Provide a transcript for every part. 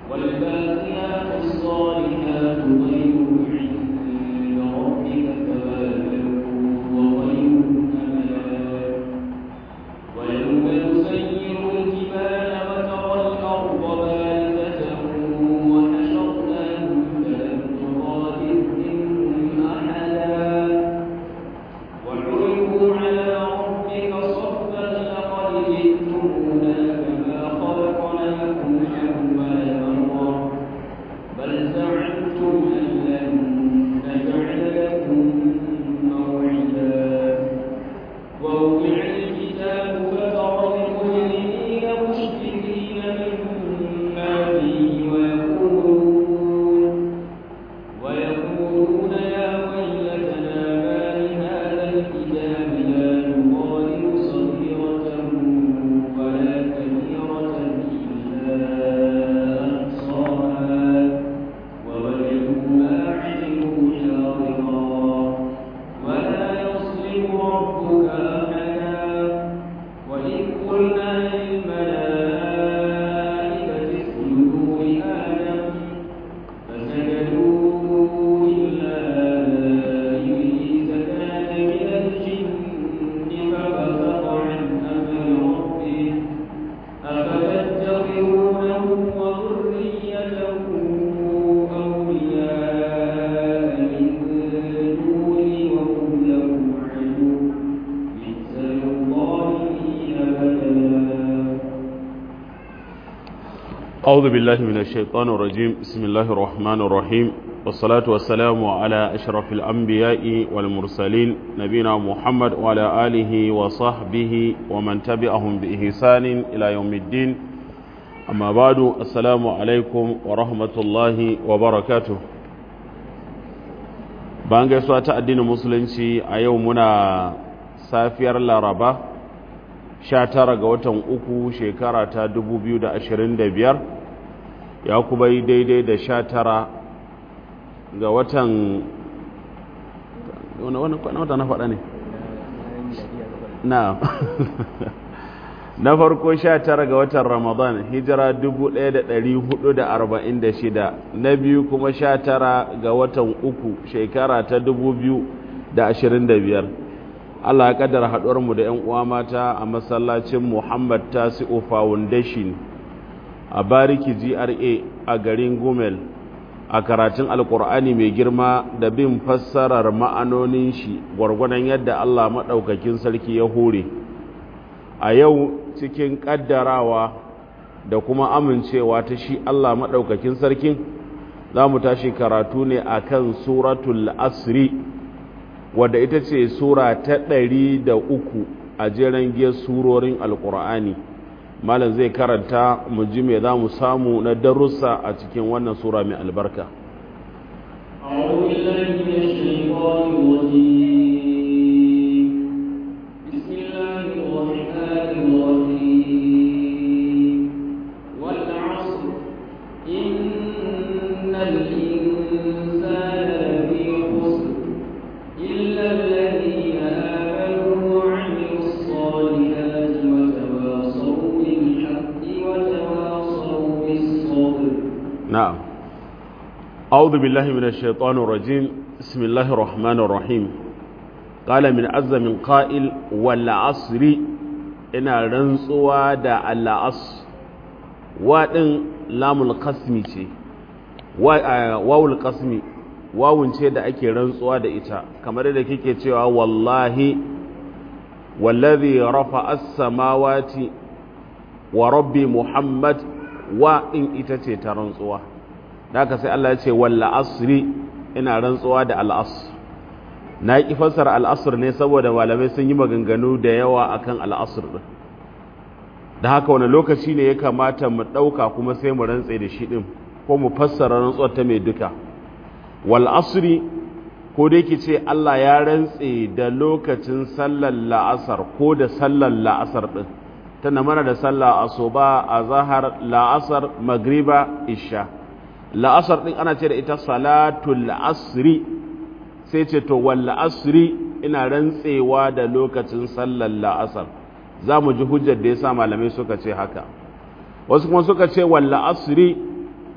والباقيات الصالحات خير عند ربك ثوابا وخير أملا ويوم نسير الجبال وترى الأرض بارزة وحشرناهم فلم نغادر منهم أحدا وعرضوا على ربك صفا لقد جئتمونا كما خلقناكم أول مرة بل زعمتم أن لن نجعل لكم موعدا ووضع الكتاب فترى المجرمين مشفقين مما فيه ويقولون ويقولون يا ويلتنا ما لهذا الكتاب لا يغادر صغيرة ولا كبيرة إلا أحصاها ووجدوا ما عملوا حاضرا ولا يظلم ربك أحدا وإذ قلنا للملائكة اسجدوا لآدم فسجدوا إلا إبليس كان من الجن ففسق عن أمر ربه أفتتخذونه وذريته أولياء من دوني وهم لهم عدو بئس للظالمين بدلا أعوذ بالله من الشيطان الرجيم بسم الله الرحمن الرحيم والصلاة والسلام على أشرف الأنبياء والمرسلين نبينا محمد وعلى آله وصحبه ومن تبعهم بإحسان إلى يوم الدين أما بعد السلام عليكم ورحمة الله وبركاته bayan gaisuwa ta addinin musulunci a yau muna safiyar laraba 19 ga watan uku shekara ta 2025 ya kuma yi daidai da 19 ga watan wani wata na faɗa ne na na farko 19 ga watan ramadan hijira 1446 na biyu kuma 19 ga watan uku shekara ta 2025 Allah ya kaddara haɗuwar mu da ƴan uwa mata a masallacin Muhammad Tasi'u Foundation a Bariki GRA a garin Gumel a karatun Alƙur'ani mai girma da bin fassarar ma'anonin shi gwargwadon yadda Allah maɗaukakin sarki ya hore a yau cikin ƙaddarawa da kuma amincewa ta shi Allah maɗaukakin sarkin za mu tashi karatu ne akan suratul asri wadda ita ce sura ta ɗari da uku a jeren giyar surorin alkur'ani malam zai karanta mu ji me za mu samu na darussa a cikin wannan sura mai albarka أعوذ بالله من الشيطان الرجيم بسم الله الرحمن الرحيم والعصر إن الإنسان لفي خسر إلا الذين آمنوا وعملوا الصالحات وتواصوا بالحق وتواصوا بالصبر نعم أعوذ بالله من الشيطان الرجيم بسم الله الرحمن الرحيم قال من عز من قائل والعصر ina rantsuwa da al'as waɗin lamul kasmi ce wawul kasmi wawun ce da ake rantsuwa da ita kamar da kike cewa wallahi wallazi rafa as-samawati wa rabbi muhammad wa in ita ce ta rantsuwa da haka sai Allah ya ce walla asri ina rantsuwa da al'asr na yi fassara al'asr ne saboda malamai sun yi maganganu da yawa akan al'asr din da haka wani lokaci ne ya kamata mu ɗauka kuma sai mu rantse da shi ɗin ko mu fassara rantsuwar ta mai duka wal asri ko dai ki ce Allah ya rantse da lokacin sallar la'asar ko da sallar la'asar ɗin tana mana da sallah asuba a zahar la'asar magriba isha la'asar ɗin ana ce da ita salatul asri sai ce to wal asri ina rantsewa da lokacin sallar la'asar za mu ji hujjar da ya sa malamai suka ce haka wasu kuma suka ce wal asri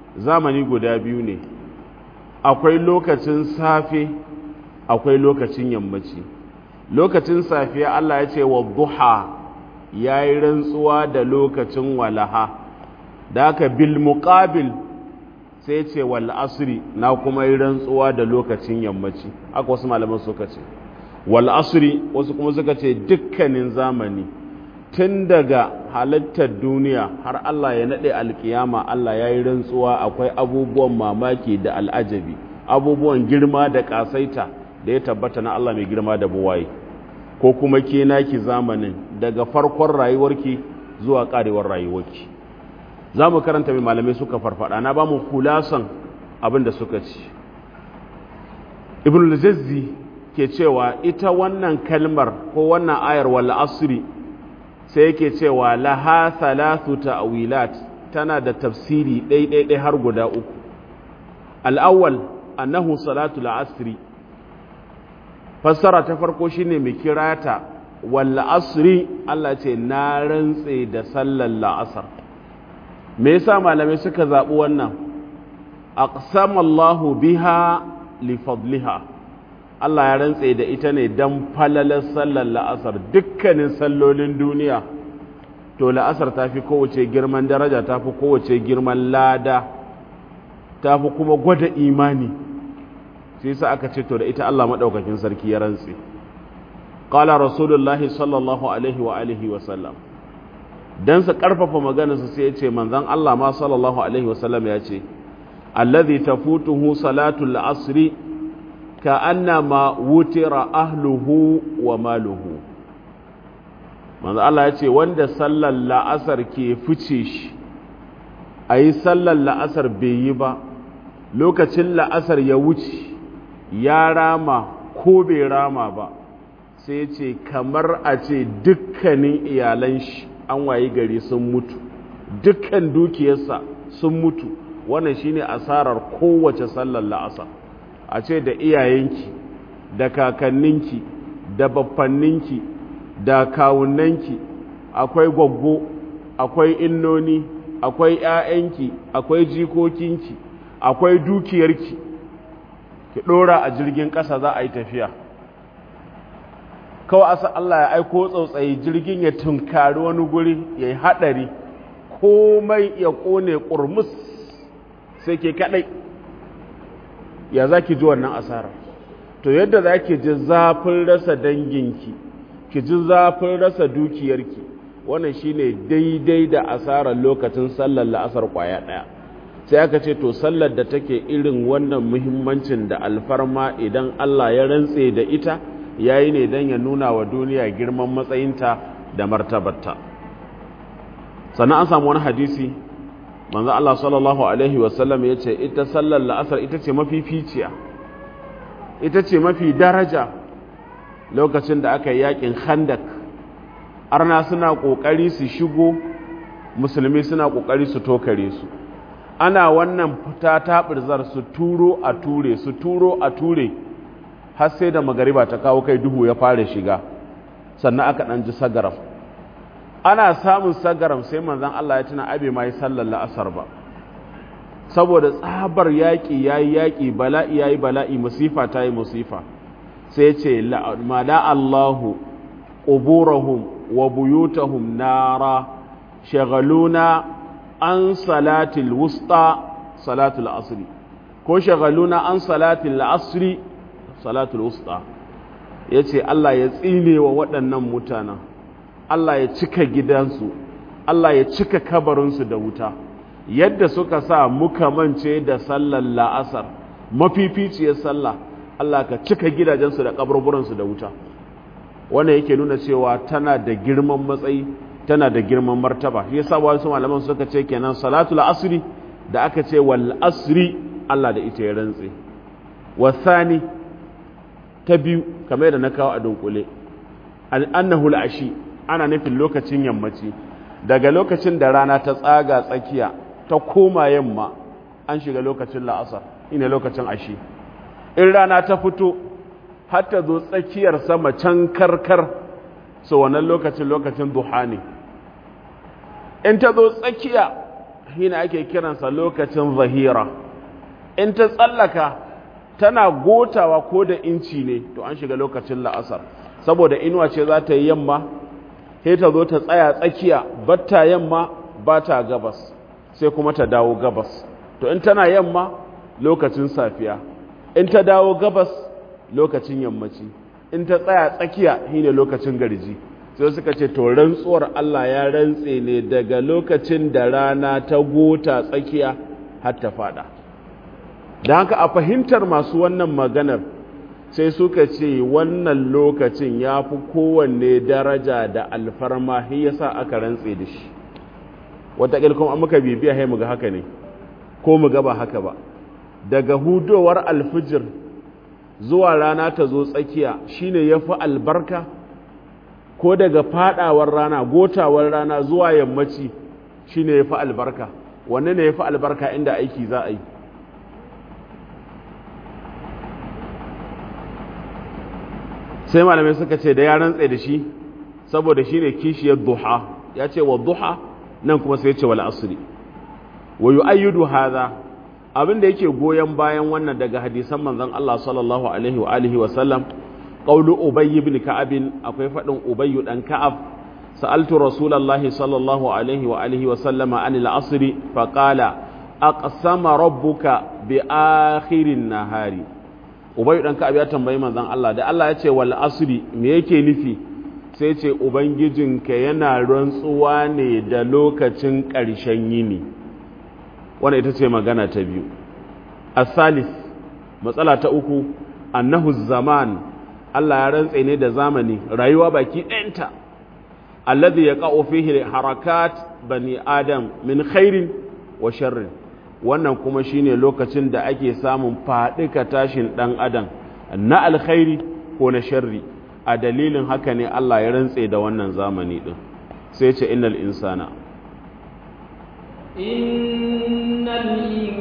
zamani guda biyu ne akwai lokacin safe akwai lokacin yammaci lokacin safiya Allah ya ce wa duha ya yi rantsuwa da lokacin walaha da aka bil muqabil sai ce wal asri na kuma yi rantsuwa da lokacin yammaci aka wasu malaman suka ce wal asri wasu kuma suka ce dukkanin zamani tun daga halittar duniya har Allah ya naɗe alkiyama Allah ya yi rantsuwa akwai abubuwan mamaki da al'ajabi abubuwan girma da ƙasaita da ya tabbata na Allah mai girma da buwaye ko kuma ke naki zamanin daga farkon rayuwarki zuwa ƙarewar rayuwarki za mu karanta mai malamai suka farfada na ba mu kulasan abin da suka ci ibn al ke cewa ita wannan kalmar ko wannan ayar wal asri sai yake cewa laha thalathu ta'wilat tana da tafsiri ɗaiɗaiɗai har guda uku al'awwal annahu salatu asri fassara ta farko shine mai kirata wal asri Allah ce na rantse da sallar la'asar me yasa malamai suka zaɓi wannan aqsamallahu biha li fadliha Allah ya rantse da ita ne dan falalar sallar la'asar dukkanin sallolin duniya to la'asar ta fi kowace girman daraja ta fi kowace girman lada ta fi kuma gwada imani sai sa aka ce to da ita Allah maɗaukakin sarki ya rantse qala rasulullahi sallallahu alaihi wa alihi wa sallam dan su karfafa maganarsa sai ya ce manzon Allah ma sallallahu alaihi wa sallam ya ce alladhi tafutuhu salatul asri ka annama wutira ahluhu wa maluhu manzon Allah ya ce wanda sallar la'asar ke fice shi ayi sallar la'asar bai yi ba lokacin la'asar ya wuce ya rama ko bai rama ba sai ce kamar a ce dukkanin iyalan shi an wayi gari sun mutu dukkan dukiyarsa sun mutu wannan shine asarar kowace sallar la'asar a ce da iyayenki da kakanninki da baffanninki da kawunanki akwai gwaggo akwai innoni akwai 'ya'yanki akwai jikokinki akwai dukiyarki ki ɗora a jirgin ƙasa za a yi tafiya kawai asa Allah ya aiko tsautsayi jirgin ya tunkari wani guri ya yi haɗari komai ya ƙone ƙurmus sai ke kaɗai ya za ki ji wannan asara to yadda za ki ji zafin rasa danginki ki ji zafin rasa dukiyarki wannan shine daidai da asarar lokacin sallar la'asar ƙwaya ɗaya sai aka ce to sallar da take irin wannan muhimmancin da alfarma idan Allah ya rantse da ita yayi ne don ya nuna wa duniya girman matsayinta da martabarta sannan an samu wani hadisi manzo Allah sallallahu alaihi wasallam ya ce ita sallar la'asar ita ce mafi ficiya ita ce mafi daraja lokacin da aka yi yakin khandak arna suna kokari su shigo musulmi suna kokari su tokare su ana wannan fita taɓirzar su turo a ture su turo a ture har sai da magariba ta kawo kai duhu ya fara shiga sannan aka ɗan ji sagaram ana samun sagaram sai manzan Allah ya tuna abe ma yi sallar la'asar ba saboda tsabar yaƙi ya yi yaƙi bala'i ya yi bala'i musifa ta yi musifa sai ce mala Allahu ƙuburahum wa buyutahum nara shagaluna an salatil wusta salatul asri ko shagaluna an salatil asri salatul wusta ya ce Allah ya tsine wa waɗannan mutanen Allah ya cika gidansu Allah ya cika kabarinsu da wuta yadda suka sa muka mance da sallar la'asar mafificiyar sallah Allah ka cika gidajensu da kaburburansu da wuta wannan yake nuna cewa tana da girman matsayi tana da girman martaba shi yasa wasu malaman suka ce kenan salatul asri da aka ce wal asri Allah da ita ya rantse wasani ta biyu kamar da na kawo a dunkule annahu al-ashi ana nufin lokacin yammaci daga lokacin da rana ta tsaga tsakiya ta koma yamma an shiga lokacin la'asar ina lokacin ashi in rana ta fito har ta zo tsakiyar sama can karkar so wannan lokacin lokacin duha ne in ta zo tsakiya shine ake kiransa lokacin zahira in ta tsallaka tana gotawa ko da inci ne to an shiga lokacin la'asar saboda inuwa ce za ta yi yamma sai ta zo ta tsaya tsakiya batta yamma ba ta gabas sai kuma ta dawo gabas to in tana yamma lokacin safiya in ta dawo gabas lokacin yammaci in ta tsaya tsakiya shine lokacin garji sai suka ce to rantsuwar Allah ya rantse ne daga lokacin da rana ta gota tsakiya har ta fada da haka a fahimtar masu wannan maganar sai suka ce wannan lokacin ya fi kowanne daraja da alfarma shi yasa aka rantse da shi wataƙil kuma muka bibiya hai muga haka ne ko muga ba haka ba daga hudowar alfijir zuwa rana ta zo tsakiya shine ya fi albarka ko daga fadawar rana gotawar rana zuwa yammaci shine ya fi albarka wanne ne ya fi albarka inda aiki za a yi sai malamai suka ce da ya rantse da shi saboda shi ne kishiyar duha ya ce wa duha nan kuma sai ce wal asri wa yu'ayyidu hadha abin da yake goyon bayan wannan daga hadisan manzon Allah sallallahu alaihi wa alihi wa sallam qawlu ubay ibn ka'ab akwai fadin ubay dan ka'ab sa'altu rasulullahi sallallahu alaihi wa alihi wa sallama anil asri fa qala aqsama rabbuka bi akhirin nahari ubay dan ka'ab ya tambayi manzon Allah da Allah ya ce wal asri me yake nufi sai ce ubangijinka yana rantsuwa ne da lokacin ƙarshen yini wanda ita ce magana ta biyu asalis matsala ta uku annahu zaman Allah ya rantse ne da zamani rayuwa baki ɗayanta alladhi yaqa'u fihi harakat bani adam min khairin wa sharrin wannan kuma shine lokacin da ake samun faɗika tashin ɗan adam na alkhairi ko na sharri a dalilin haka ne Allah ya rantse da wannan zamani ɗin sai ce innal insana innal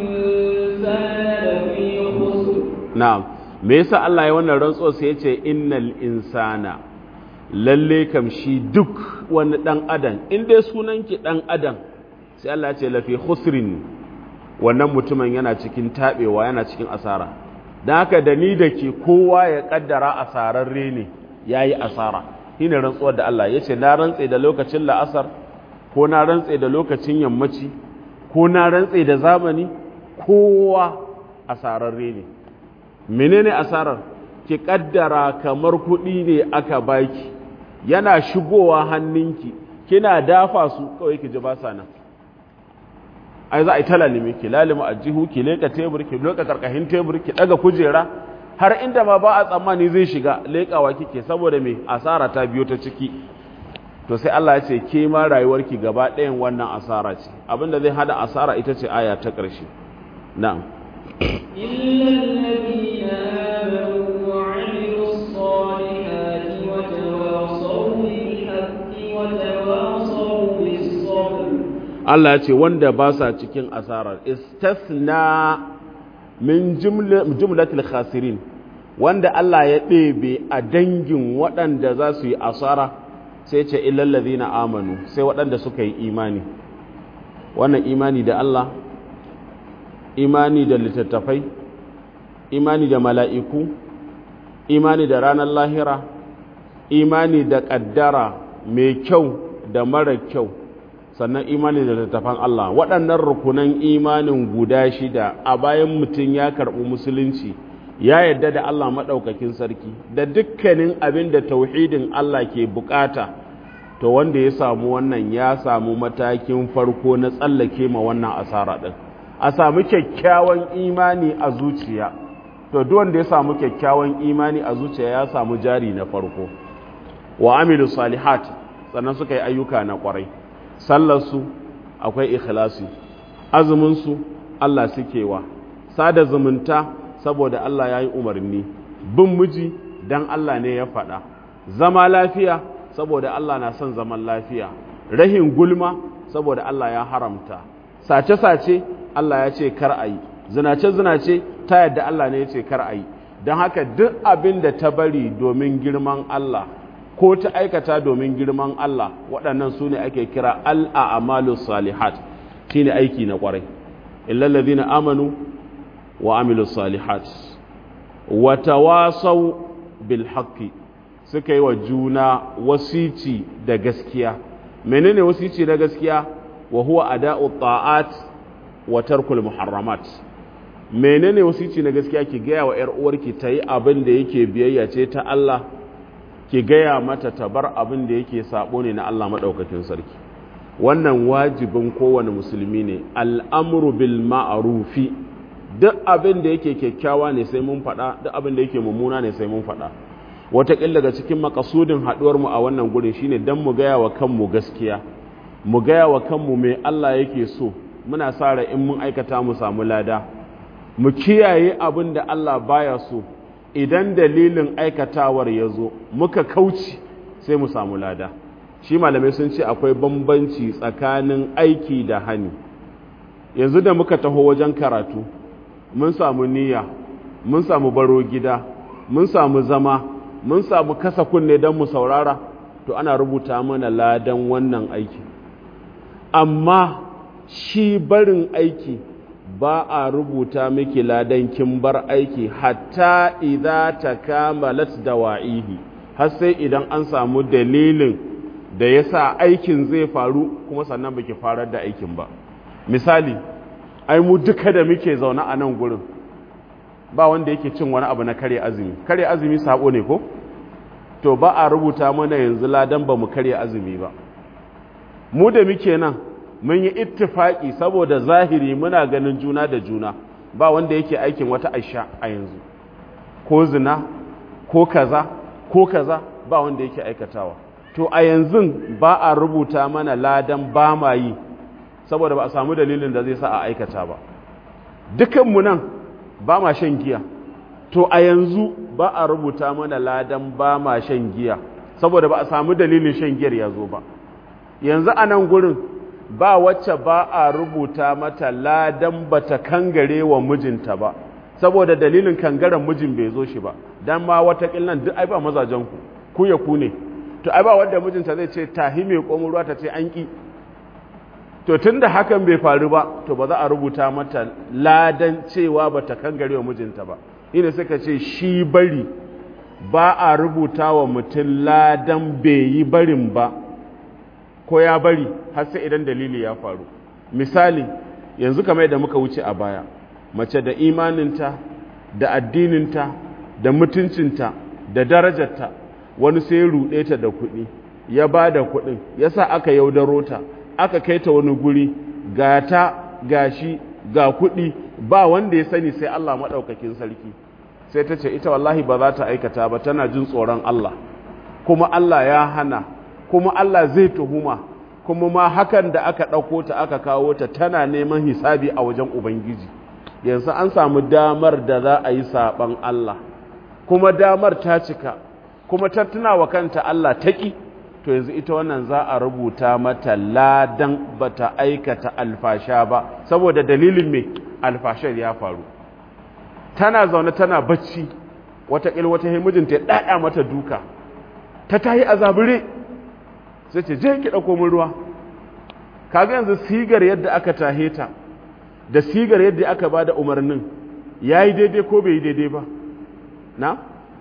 insana lafi khusr na'am me yasa Allah ya wannan rantsuwa sai ya ce innal insana lalle kam shi duk wani dan adam in dai sunan ki dan adam sai Allah ya ce lafi khusrin wannan mutumin yana cikin tabewa yana cikin asara dan haka da ni da ke kowa ya kaddara asararre ne yayi asara shine rantsuwar da Allah ya ce na rantse da lokacin la'asar ko na rantse da lokacin yammaci ko na rantse da zamani kowa asararre ne menene asarar ki kaddara kamar kuɗi ne aka baki yana shigowa hannunki kina dafa su kawai ki ji ba sa nan ai za a yi ta lalime ki lalima a jihu ki leka tebur ki leka karkashin tebur ki daga kujera har inda ma ba a tsammani zai shiga lekawa kike saboda me asara ta biyo ta ciki to sai Allah ya ce ke ma rayuwarki gaba ɗayan wannan asara ce abinda zai hada asara ita ce aya ta ƙarshe na'am إلا الذين آمنوا وعملوا الصالحات وتواصوا بالحق وتواصوا بالصبر Allah ya ce wanda ba sa cikin asarar istasna min jumlatil khasirin wanda Allah ya ɗebe a dangin waɗanda za su yi asara sai ce illallazina amanu sai waɗanda suka yi imani wannan imani da Allah imani da littattafai imani da mala'iku imani da ranar lahira imani da ƙaddara mai kyau da mara kyau sannan imani da littattafan Allah waɗannan rukunan imanin guda shida a bayan mutum ya karɓi musulunci ya yadda da Allah maɗaukakin sarki da dukkanin abin da tauhidin Allah ke bukata to wanda ya samu wannan ya samu matakin farko na tsallake ma wannan asara ɗin a samu kyakkyawan imani a zuciya to duk wanda ya samu kyakkyawan imani a zuciya ya samu jari na farko wa amilu salihat sannan suka yi ayyuka na kwarai sallarsu akwai ikhlasi azuminsu Allah suke wa sada zumunta saboda Allah ya yi umarni bin miji dan Allah ne ya faɗa zama lafiya saboda Allah na son zaman lafiya rahin gulma saboda Allah ya haramta sace-sace Allah ya ce kar a yi zinace-zinace ta yadda Allah ne ya ce kar a yi don haka duk abin da ta bari domin girman Allah ko ta aikata domin girman Allah waɗannan su ne ake kira al'amalu salihat shine aiki na kwarai illal ladina amanu wa amilus salihat wa tawasaw bil haqqi suka yi wa juna wasici da gaskiya menene wasici da gaskiya wa huwa ada'u ta'at wa tarkul muharramat menene wasici na gaskiya ki gaya wa ‘yar uwarki ta yi abin da yake biyayya ce ta Allah ki gaya mata ta bar abin da yake sabo ne na Allah maɗaukakin sarki wannan wajibin kowane musulmi ne al'amuru bil ma'arufi duk abin da yake kyakkyawa ne sai mun faɗa duk abin da yake mummuna ne sai mun faɗa wataƙila daga cikin makasudin haɗuwarmu a wannan gurin shine don mu gaya wa kanmu gaskiya mu gaya wa kanmu mai Allah yake so muna sa in mun aikata mu samu lada mu kiyaye abin da Allah baya so idan dalilin aikatawar ya zo muka kauci sai mu samu lada shi malamai sun ce akwai bambanci tsakanin aiki da hani yanzu da muka taho wajen karatu mun samu niyya mun samu baro gida mun samu zama mun samu kasa kunne don mu saurara to ana rubuta mana ladan wannan aiki amma shi barin aiki ba a rubuta miki ladan kin bar aiki hatta idza takamalat dawa'ihi har sai idan an samu dalilin da yasa aikin zai faru kuma sannan baki farar da aikin ba misali ai mu duka da muke zaune a nan gurin ba wanda yake cin wani abu na kare azumi kare azumi sabo ne ko to ba a rubuta mana yanzu ladan ba mu kare azumi ba mu da muke nan mun yi ittifaki saboda zahiri muna ganin juna da juna ba wanda yake aikin wata aisha a yanzu ko zina ko kaza ko kaza ba wanda yake aikatawa to a yanzu ba a rubuta mana ladan ba ma yi saboda ba a samu dalilin da zai sa a aikata ba dukanmu nan ba ma shan giya to a yanzu ba a rubuta mana ladan ba ma shan giya saboda ba a samu dalilin shan giyar ya zo ba yanzu a nan gurin ba wacce ba a rubuta mata ladan bata kangare wa mijinta ba saboda dalilin kangaren mijin bai zo shi ba dan ma wata nan duk ai ba mazajen ku ku ya ku ne to ai ba wanda mijinta zai ce tahi mai komo ruwa ta ce an ki to tunda hakan bai faru ba to ba za a rubuta mata ladan cewa bata kangare wa mijinta ba ina suka ce shi bari ba a rubuta wa mutum ladan bai yi barin ba ko ya bari har sai idan dalili ya faru misali yanzu kamar yadda muka wuce a baya mace da imaninta da addininta da mutuncinta da darajarta wani sai ruɗe ta da kuɗi ya ba da kuɗin ya sa aka yaudaro ta aka kai ta wani guri ga ta ga shi ga kuɗi ba wanda ya sani sai Allah maɗaukakin sarki sai ta ce ita wallahi ba za ta aikata ba tana jin tsoron Allah kuma Allah ya hana kuma Allah zai tuhuma kuma ma hakan da aka ɗauko ta aka kawo ta tana neman hisabi a wajen Ubangiji yanzu an samu damar da za a yi saɓan Allah kuma damar ta cika kuma ta tuna wa kanta Allah taƙi to yanzu ita wannan za a rubuta mata ladan bata aikata alfasha ba saboda dalilin me alfashar ya faru tana zaune tana bacci wataƙil wata mijinta ya ɗaɗa mata duka ta tayi a zabure sai ce je ki ɗauko min ruwa kaga yanzu sigar yadda aka tahe ta da sigar yadda aka ba da umarnin ya yi daidai ko bai yi daidai ba na?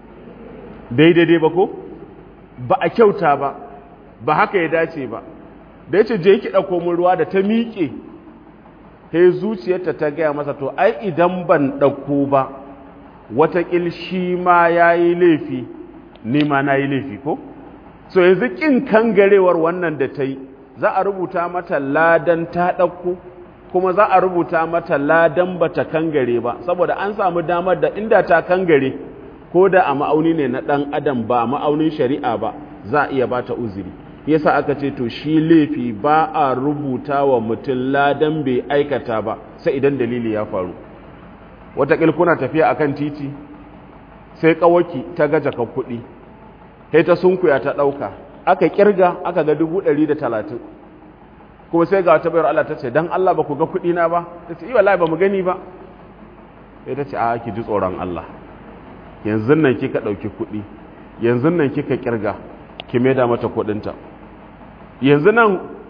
bai daidai ba ko? ba a kyauta ba ba haka ya dace ba da ya ce je ki ɗauko min ruwa da ta miƙe he zuciyarta ta gaya masa to ai idan ban ɗauko ba watakil shi ma ya yi laifi ni ma na yi laifi ko? so yanzu ƙin kangarewar wannan da ta yi za a rubuta mata ladan ta ɗauko kuma za a rubuta mata ladan ba ta kangare ba saboda an samu damar da inda ta kangare ko da a ma'auni ne na ɗan adam ba a ma'aunin shari'a ba za a iya ba ta uzuri yasa aka ce to shi laifi ba a rubuta wa mutum ladan bai aikata ba sai idan dalili ya faru wataƙil kuna tafiya akan titi sai ƙawaki ta gaja kan kuɗi sai ta sunkuya ta ɗauka aka kirga aka ga dubu ɗari da talatin kuma sai ga wata bayar Allah ta ce don Allah ba ku ga kuɗi na ba ta ce iya ba mu gani ba sai ta ce a ki ji tsoron Allah yanzu nan kika ɗauki kuɗi yanzu nan kika kirga ki maida mata kuɗinta yanzu nan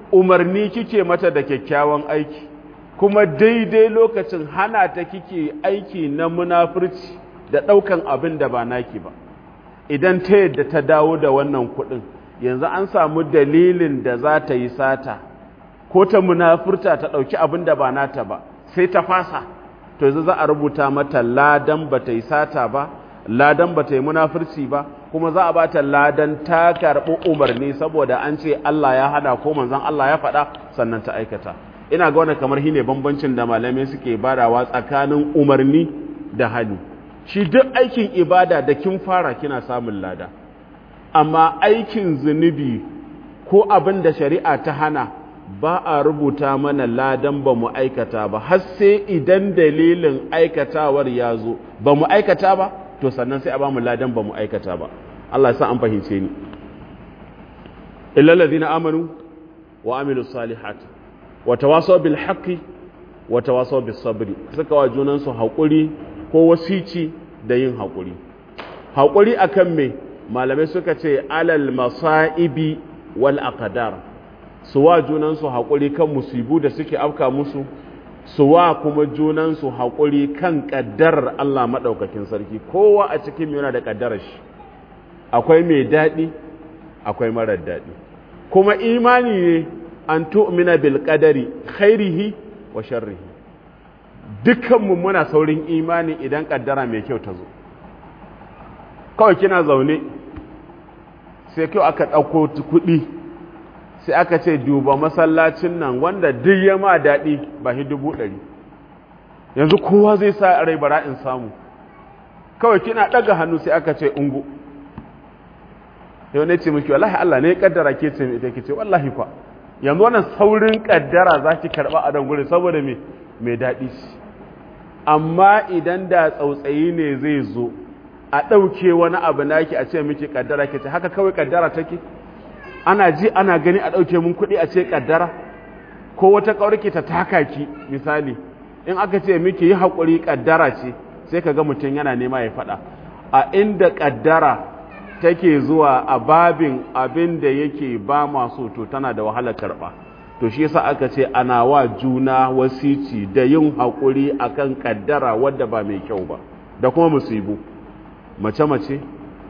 umarni kike mata da kyakkyawan aiki kuma daidai lokacin hana ta kike aiki na munafurci da ɗaukan abin da ba naki ba idan ta yadda ta dawo da wannan kuɗin yanzu an samu dalilin da za ta yi sata ko ta munafurta ta ɗauki abin da ba nata ba sai ta fasa to yanzu za a rubuta mata ladan ba ta yi sata ba ladan ba ta yi munafurci ba kuma za a ba ta ladan ta karɓi umarni saboda an ce Allah ya hada ko manzon Allah ya faɗa sannan ta aikata ina ga wannan kamar shine bambancin da malamai suke badawa tsakanin umarni da hali shi duk aikin ibada da kin fara kina samun lada amma aikin zunubi ko abin da shari'a ta hana ba a rubuta mana ladan ba mu aikata ba har sai idan dalilin aikatawar ya zo ba mu aikata ba to sannan sai a ba mu ladan ba mu aikata ba Allah ya sa an fahimce ni illal ladina amanu wa amilu salihat wa tawasaw bil haqqi wa tawasaw bis sabri suka wa junan su hakuri ko wasici da yin hakuri hakuri akan me malamai suka ce alal masaibi wal aqdar su wa junan su hakuri kan musibu da suke afka musu su wa kuma junansu haƙuri kan ƙaddarar Allah maɗaukakin sarki kowa a cikin yana da ƙaddarar shi akwai mai daɗi akwai marar daɗi kuma imani ne an tu'mina bil qadari khairihi wa sharrihi dukkanmu muna saurin imani idan ƙaddara mai kyau ta zo kawai kina zaune sai kyau aka ɗauko kuɗi sai aka ce duba masallacin nan wanda duk ya ma daɗi ba shi dubu ɗari yanzu kowa zai sa rai bara in samu kawai kina ɗaga hannu sai aka ce ungu yau ne ce miki wallahi Allah ne ya kaddara ke ce ita ke ce wallahi fa yanzu wannan saurin kaddara za ki karɓa a don saboda me mai daɗi amma idan da tsautsayi ne zai zo a ɗauke wani abu naki a ce miki kaddara ke ce haka kawai kaddara take ana ji ana gani a ɗauke mun kuɗi a ce ƙaddara ko wata ƙaurki ta taka ki misali in aka ce miki yi haƙuri ƙaddara ce sai ka ga mutum yana nema ya faɗa a inda ƙaddara take zuwa a babin abin da yake ba masu to tana da wahalar karɓa to shi yasa aka ce ana wa juna wasici da yin haƙuri akan ƙaddara wadda ba mai kyau ba da kuma musibu mace-mace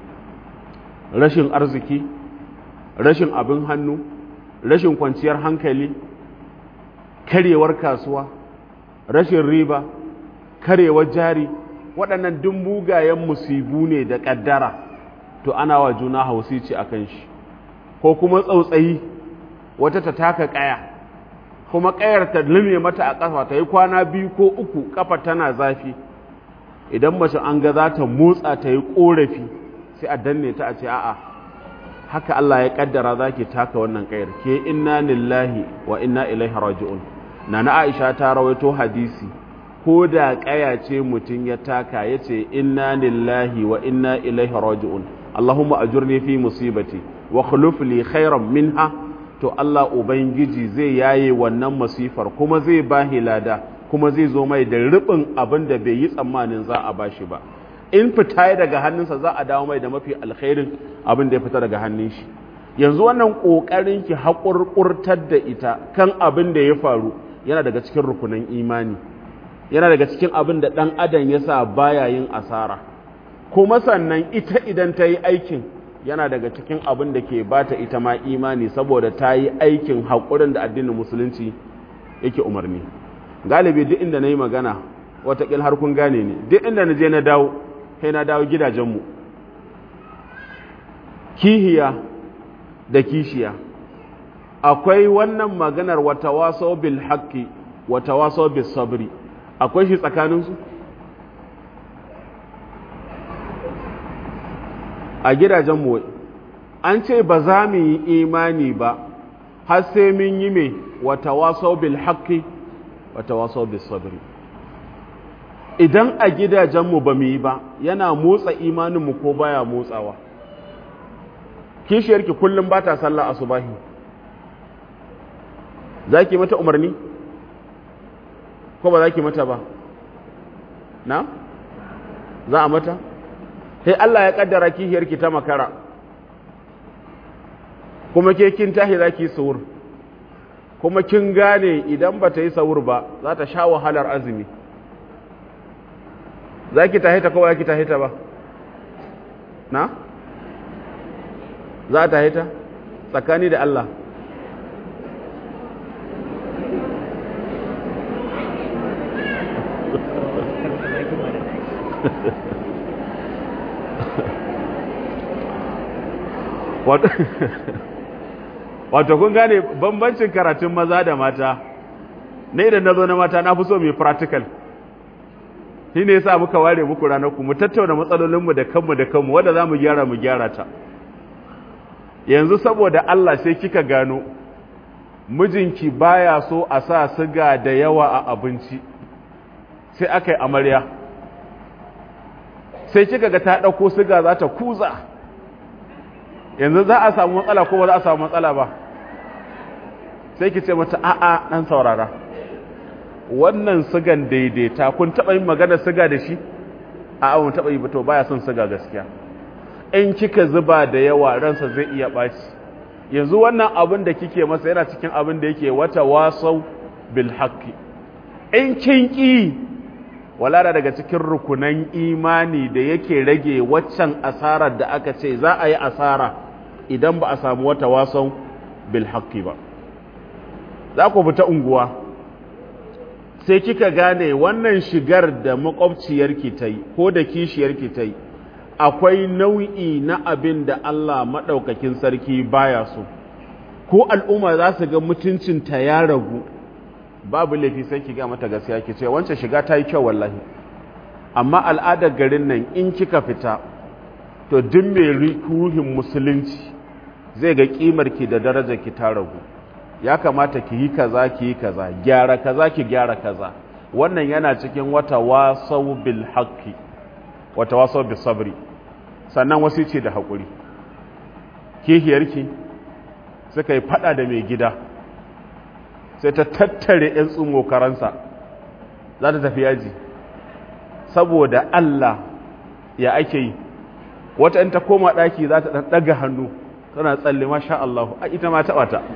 rashin arziki rashin abin hannu rashin kwanciyar hankali karyewar kasuwa rashin riba karyewar jari waɗannan duk mugayen musibu ne da ƙaddara to ana wa juna hausici a kan shi ko kuma tsautsayi wata ta taka ƙaya kuma ƙayar ta lume mata a ƙafa ta yi kwana biyu ko uku ƙafa tana zafi idan mace an ga za ta motsa ta yi ƙorafi sai a danne ta a ce a'a haka Allah ya kaddara zaki taka wannan kayar ke inna lillahi wa inna ilaihi raji'un nana Aisha ta rawaito hadisi ko da kaya ce mutun ya taka yace inna lillahi wa inna ilaihi raji'un Allahumma ajurni fi musibati wa khuluf li khairan minha to Allah ubangiji zai yaye wannan masifar kuma zai bahi lada kuma zai zo mai da rubin abin da bai yi tsammanin za a bashi ba in fita ya daga hannunsa za a dawo mai da mafi alkhairin abin da ya fita daga hannun shi yanzu wannan ƙoƙarin ki haƙurƙurtar da ita kan abin da ya faru yana daga cikin rukunan imani yana daga cikin abin da ɗan adam ya sa baya yin asara kuma sannan ita idan ta yi aikin yana daga cikin abin da ke bata ita ma imani saboda ta yi aikin haƙurin da addinin musulunci yake umarni galibi duk inda na yi magana watakil har kun gane ne duk inda na je na dawo sai na dawo gidajenmu kihiya da kishiya akwai wannan maganar wata waso bil haqqi wata waso bil sabri akwai shi tsakaninsu a gidajenmu an ce ba za mu yi imani ba har sai mun yi mai wata waso bil haqqi wata waso bil sabri idan a gidajenmu ba mu yi ba yana motsa imaninmu ko baya motsawa kishiyarki kullum ba ta sallah asubahi za ki mata umarni ko ba za ki mata ba na za a mata sai Allah ya kaddara kishiyarki ta makara kuma ke kin tahi za ki suwur kuma kin gane idan ba ta yi sahur ba za ta sha wahalar azumi za ki tahita ko ba ki tahita ba na? za ta haita tsakani da Allah wato kun gane bambancin karatun maza da mata ne idan na zo na mata na fi so mai practical shi ne yasa muka ware muku ranarku mu tattauna matsalolinmu da kanmu da kanmu wadda za mu gyara mu gyara ta yanzu saboda Allah sai kika gano mijinki baya so a sa siga da yawa a abinci sai aka yi amarya sai kika ga ta ɗauko siga za ta kuza yanzu za a samu matsala ko ba za a samu matsala ba sai ki ce mata a'a ɗan saurara wannan sigan daidaita kun taɓa yin magana siga da shi a'a mun taɓa yi ba to baya son siga gaskiya in kika zuba da yawa ransa zai iya ɓaci yanzu wannan abin da kike masa yana cikin abin da yake wata wasau bil haqqi in kin ki wala daga cikin rukunan imani da yake rage waccan asarar da aka ce za a yi asara idan ba a samu wata wasau bil haqqi ba za ku fita unguwa sai kika gane wannan shigar da makwabciyarki ta yi ko da kishiyarki ta yi akwai nau'i na abin da Allah maɗaukakin sarki baya so ko al'umma za su ga mutuncinta ya ragu babu laifi sai ki ga mata gaskiya ki ce wancan shiga ta yi kyau wallahi amma al'adar garin nan in kika fita to duk mai ruhin musulunci zai ga kimar ki da darajar ki ta ragu ya kamata ki yi kaza ki yi kaza gyara kaza ki gyara kaza wannan yana cikin wata wasau bil haqqi wata wasau bis sabri sannan wasu ce da haƙuri kihiyarki suka yi fada da mai gida sai ta tattare 'yan tsumo karansa za ta tafi yaji saboda Allah ya ake yi wata in ta koma ɗaki za ta ɗaga hannu tana tsalle masha Allah a ita ma taɓa ta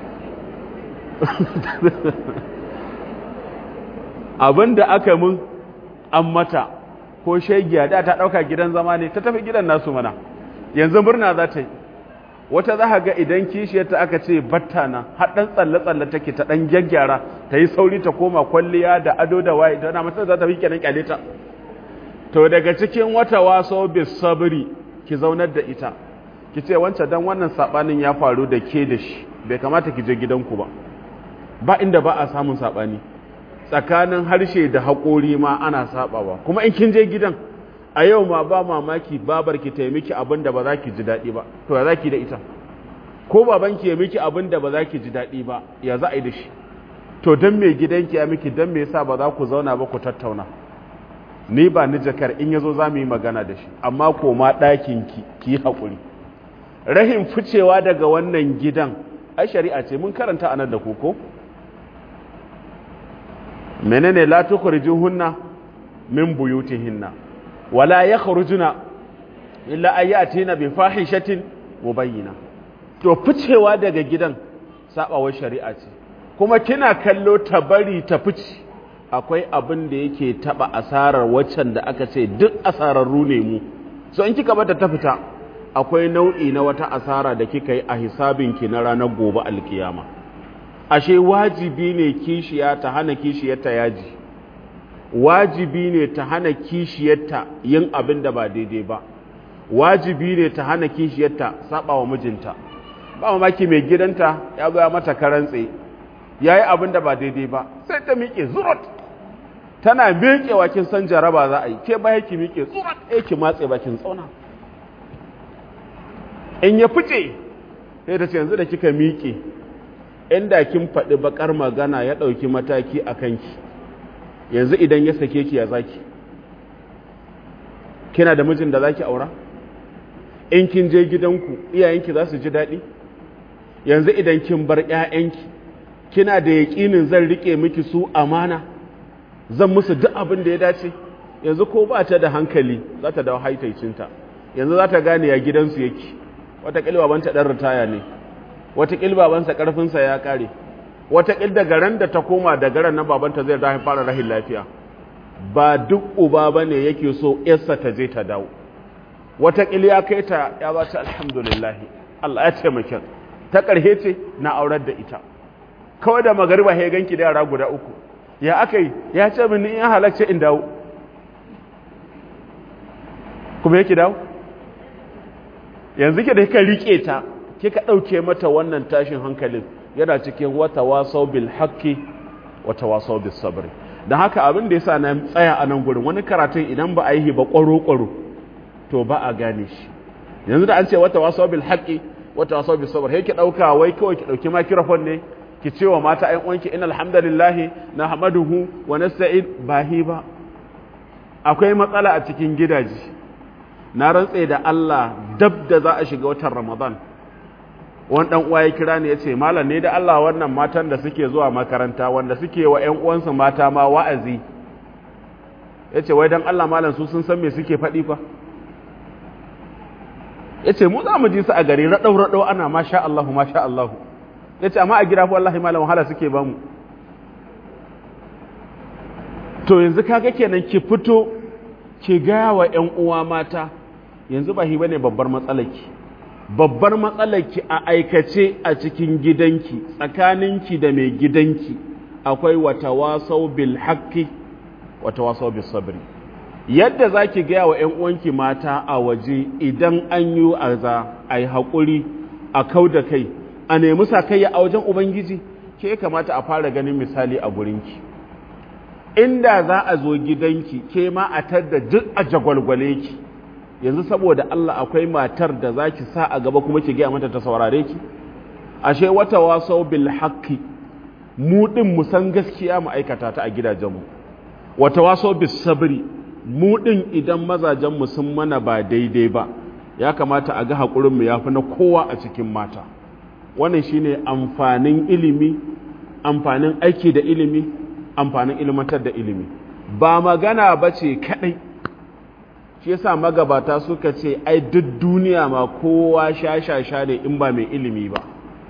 abin da aka mun an mata ko shegiya da ta ɗauka gidan zama ne ta tafi gidan nasu mana yanzu murna za ta yi wata za ga idan kishiyarta aka ce batta na haɗin tsalle-tsalle take ta ɗan gyaggyara ta yi sauri ta koma kwalliya da ado da waye ta na mutum za ta fi kenan kyale ta to daga cikin wata waso bis sabri ki zaunar da ita ki ce wancan dan wannan sabanin ya faru da ke da shi bai kamata ki je gidanku ba ba inda ba a samun sabani tsakanin harshe da haƙori ma ana sabawa kuma in kin je gidan a yau ma ba mamaki babar ki ta miki abin da ba za ki ji daɗi ba to ya za ki da ita ko baban ki ya miki abin da ba za ki ji daɗi ba ya za a yi da shi to don me gidanki ya miki don me yasa ba za ku zauna ba ku tattauna ni ba ni jakar in yazo za mu yi magana da shi amma koma ɗakin ki ki yi haƙuri rahin ficewa daga wannan gidan ai shari'a ce mun karanta anan da ku ko menene la tukhrijuhunna min buyutihinna wala yakhrujuna illa ayatina bi fahishatin mubayyina to ficewa daga gidan sabawar shari'a ce kuma kina kallo ta bari ta fice akwai abin da yake taba asarar waccan da aka ce duk asararru ne mu so in kika bata ta fita akwai nau'i na wata asara da kika yi a hisabinki na ranar gobe alkiyama ashe wajibi ne kishiya ta hana kishiyarta yaji wajibi ne ta hana kishiyarta yin abin da ba daidai ba wajibi ne ta hana kishiyarta saba wa mijinta ba mamaki mai gidanta ya goya mata karantse ya yi abin da ba daidai ba sai ta miƙe zurot tana miƙewa kin san jaraba za a yi ke baya ki miƙe zurot eh ki matse bakin tsauna in ya fice sai ta ce yanzu da kika miƙe inda kin faɗi bakar magana ya ɗauki mataki a kanki yanzu idan ya sake ki ya zaki kina da mijin da zaki aura in kin je gidanku iyayenki za su ji daɗi yanzu idan kin bar ƴaƴanki kina da yaƙinin zan rike miki su amana zan musu duk abin da ya dace yanzu ko ba ta da hankali za ta dawo haitaicinta yanzu za ta gane ya gidansu yake wata ƙilba banta ɗan ritaya ne wata ƙilba bansa ƙarfinsa ya ƙare wataƙil daga ran da ta koma daga ran na babanta zai rahin fara rahin lafiya ba duk uba ba ne yake so yarsa ta je ta dawo wataƙil ya kai ta ya ba ta alhamdulillahi Allah ya taimake ta ƙarhe ce na aurar da ita kawai da magariba ya ganki da yara guda uku ya aka yi ya ce min in halarci in dawo kuma yake dawo yanzu ke da kika rike ta kika ɗauke mata wannan tashin hankalin yana cikin wata wasau bil haqqi wata wasau bis sabri dan haka abin da yasa na tsaya a nan gurin wani karatun idan ba a yi ba kwaro kwaro to ba a gane shi yanzu da an ce wata wasau bil haqqi wata wasau bis sabr sai ki dauka wai kawai ki dauki microphone ne ki ce wa mata ayan uwanki innal hamdalillah nahmaduhu wa nasta'in bahi ba akwai matsala a cikin gidaje na rantse da Allah dab da za a shiga watan Ramadan wani dan uwa ya kira ni ya ce malam ne da Allah wannan matan da suke zuwa makaranta wanda suke wa ƴan uwansu mata ma wa'azi ya ce wai dan Allah malam su sun san me suke faɗi fa ya ce mu za mu ji su a gari raɗau raɗau ana masha Allahu masha Allahu ya ce amma a gida fa wallahi malam wahala suke ba mu to yanzu kaga kenan ki fito ki gaya wa ƴan uwa mata yanzu ba hi bane babbar matsalarki babbar matsalarki a aikace a cikin gidanki tsakaninki da mai gidanki akwai wata wasau bil haqqi wata wasau bis sabri yadda zaki gaya wa ƴan uwanki mata a waje idan an yi aza ai haƙuri a kau da kai a nemi sakayya a wajen ubangiji ke kamata a fara ganin misali a gurinki inda za a zo gidanki ke ma a tadda duk a jagwalgwale ki yanzu saboda Allah akwai matar da za ki sa a gaba kuma ki gaya mata ta saurare ki ashe wata wasau bil haqqi mu din mu san gaskiya mu aikata ta a gidajenmu wata wasau bis sabri mu din idan mazajen mu sun mana ba daidai ba ya kamata a ga hakurin mu yafi na kowa a cikin mata wannan shine amfanin ilimi amfanin aiki da ilimi amfanin ilmantar da ilimi ba magana ba ce kaɗai shi yasa magabata suka ce ai duk duniya ma kowa sha-sha-sha ne in ba mai ilimi ba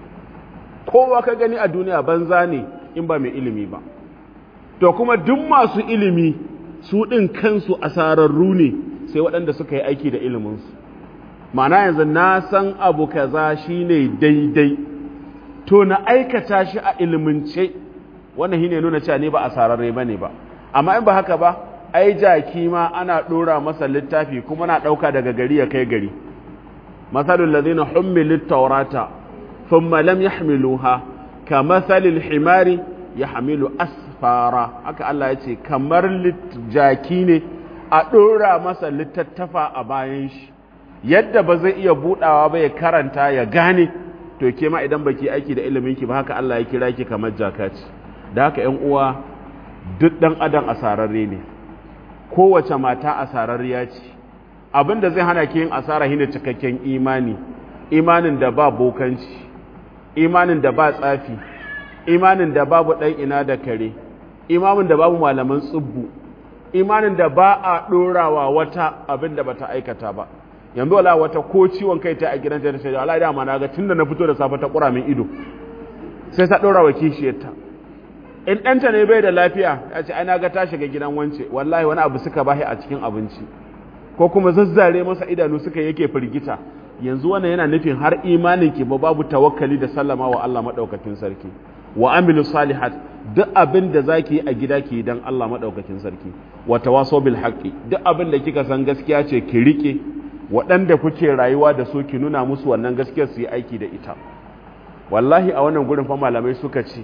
kowa ka gani a duniya banza ne in ba mai ilimi ba to kuma duk masu ilimi su ɗin kansu asararru ne sai waɗanda suka yi aiki da iliminsu ma'ana yanzu na san abu kaza shine daidai to na aikata shi a ilimince wannan shine nuna cewa ne ba a sararre bane ba amma in ba haka ba ai jaki ma ana dora masa littafi kuma na dauka daga gari ya kai gari masalul ladina hummilut tawrata thumma lam yahmiluha kamathalil himari yahmilu asfara haka Allah ya ce kamar jaki ne a dora masa littattafa a bayan shi yadda ba zai iya budawa ba ya karanta ya gane to ke ma idan baki aiki da ilimin ki ba haka Allah ya kira ki kamar jaka ce da haka ‘yan uwa duk ɗan adam asararre ne kowace mata asararriya ce abin da zai hana ki yin asara shine cikakken imani imanin da ba bokanci imanin da ba tsafi imanin da babu ɗan ina da kare imanin da babu malaman tsubbu imanin da ba a ɗorawa wata abin da bata aikata ba yanzu wala wata ko ciwon kai ta a gidan ta ce Allah da ma na ga tunda na fito da safe ta kura min ido sai ta ɗora wa kishiyarta in ɗanta ne bai da lafiya ya ce ana ga ta shiga gidan wance wallahi wani abu suka bahi a cikin abinci ko kuma zazzare masa idanu suka yake firgita yanzu wannan yana nufin har imanin ki ba babu tawakkali da sallama wa Allah madaukakin sarki wa amilu salihat duk abin da zaki yi a gida ki dan Allah madaukakin sarki wa tawasaw bil haqqi duk abin da kika san gaskiya ce ki rike waɗanda kuke rayuwa da su ki nuna musu wannan gaskiyar su yi aiki da ita wallahi a wannan gurin fa malamai suka ce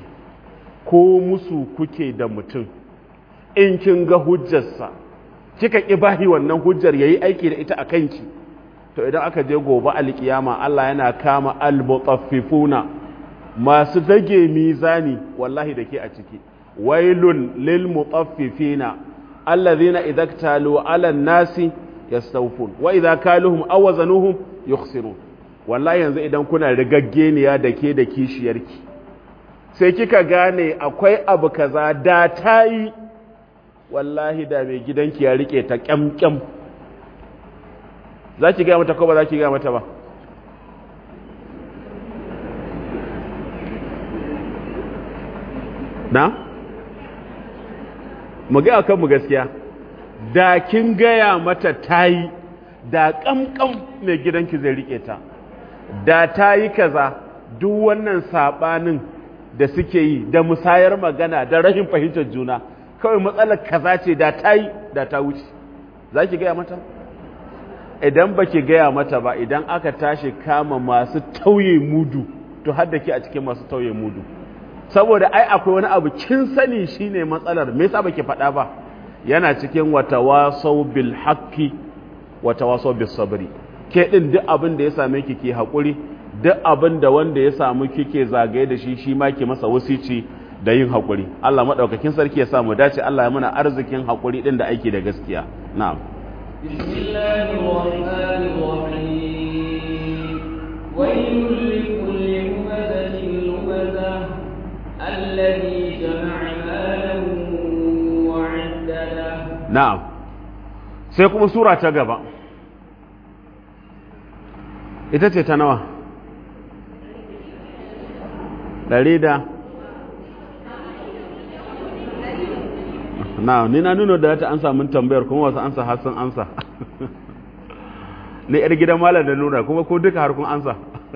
ko musu kuke da mutum in kin ga hujjarsa kika ƙi bahi wannan hujjar yayi aiki da ita a kanki to idan aka je gobe alkiyama Allah yana kama almutaffifuna masu dage mizani wallahi da ke a ciki wailun lil mutaffifina alladhina idza ktalu ala nasi yastawfun wa idza kaluhum aw wazanuhum yukhsirun wallahi yanzu idan kuna rigaggeniya da ke da kishiyarki sai kika gane akwai abu kaza da ta yi wallahi da mai gidanki ya rike ta kyamkyam za ki gaya mata ko ba za ki gaya mata ba na mu gaya kanmu gaskiya da kin gaya mata tayi da kamkam mai gidanki zai rike ta da tayi kaza duk wannan sabanin da suke yi da musayar magana da rashin fahimtar juna kawai matsalar kaza ce da tayi da ta wuce za ki gaya mata idan ba ki gaya mata ba idan aka tashi kama masu tauye mudu to hadda ke a cikin masu tauye mudu saboda ai akwai wani abu kin sani shine matsalar me yasa baki faɗa ba yana cikin watawasau bil haqqi watawasau bis sabri ke din duk abin da ya same ki ki hakuri duk abin da wanda ya samu kike zagaye da shi shi ma ki masa wasici da yin hakuri Allah madaukakin sarki ya sa mu dace Allah ya muna arzikin hakuri din da aiki da gaskiya na'am bismillahir rahmanir rahim waylun likulli humazatin lumazah alladhi jama'a malan wa 'addada na'am sai kuma sura ta gaba ita ce ta nawa ɗari da na ni na nuna da ta ansa min tambayar kuma wasu ansa har sun ansa ni yar gidan malam da nuna kuma ko duka har kun ansa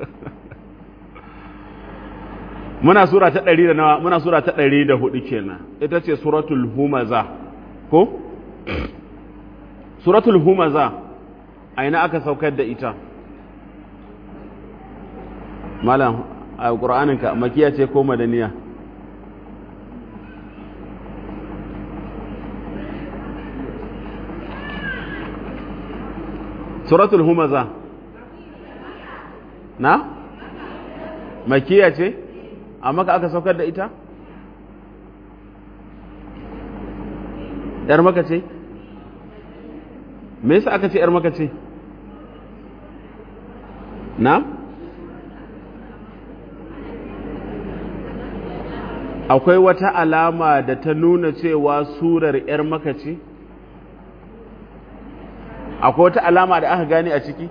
muna sura ta ɗari da nawa muna sura ta ɗari da hudu kenan ita ce suratul humaza ko suratul humaza a ina aka saukar da ita malam a ƙura'aninka makiya ce ko madaniya suratul humaza na makiya ce amma ka aka saukar da ita ‘yar maka ce me yasa aka ce ‘yar maka ce na akwai wata alama da ta nuna cewa surar ‘yar maka ce akwai wata alama da aka gane a ciki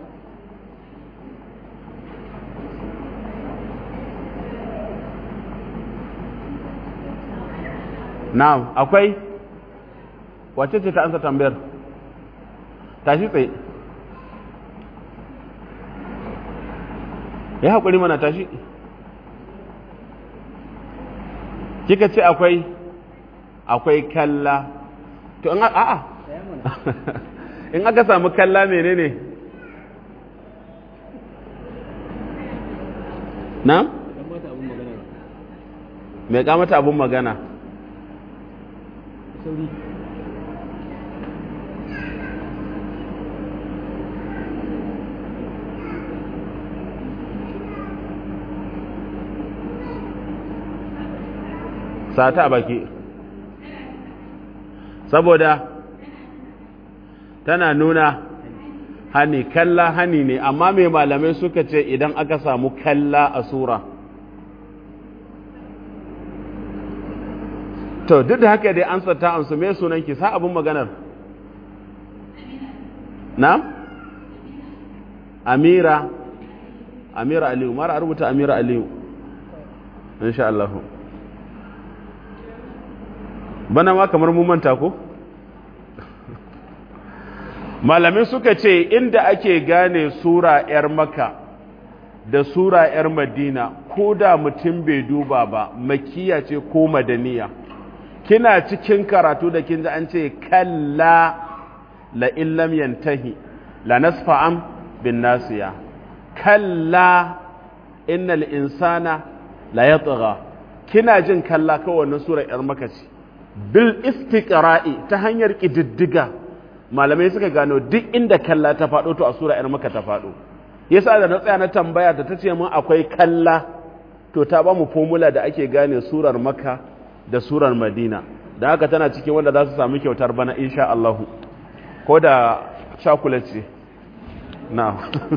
na'am akwai wace ce ta ansa tambayar tashi tsaye ya haƙuri mana tashi kika ce akwai akwai kalla to in a'a in aka samu kalla menene na mai kamata abun magana sata a baki saboda tana nuna hani kalla hani ne amma mai malamai suka ce idan aka samu kalla a sura to duk da haka dai an ta amsu mai sunan ki sa abin maganar na amira amira aliyu mara rubuta amira aliyu insha Allah bana ma kamar mun manta ko malamai suka ce inda ake gane sura 'yar maka da sura 'yar madina ko da mutum bai duba ba makiya ce ko madaniya kina cikin karatu da kin ji an ce kalla la illam yantahi la nasfa'am bin nasiya kalla innal insana la yatgha kina jin kalla kawai wannan sura 'yar maka ce bil istiqra'i ta hanyar kididdiga malamai suka gano duk inda kalla ta faɗo to a sura ‘yar maka ta faɗo yasa da na tsaya na tambaya da ta ce mun akwai kalla to ta ba mu formula da ake gane surar maka da surar madina da haka tana cikin wanda za su sami kyautar bana insha Allahu ko da chocolate ce na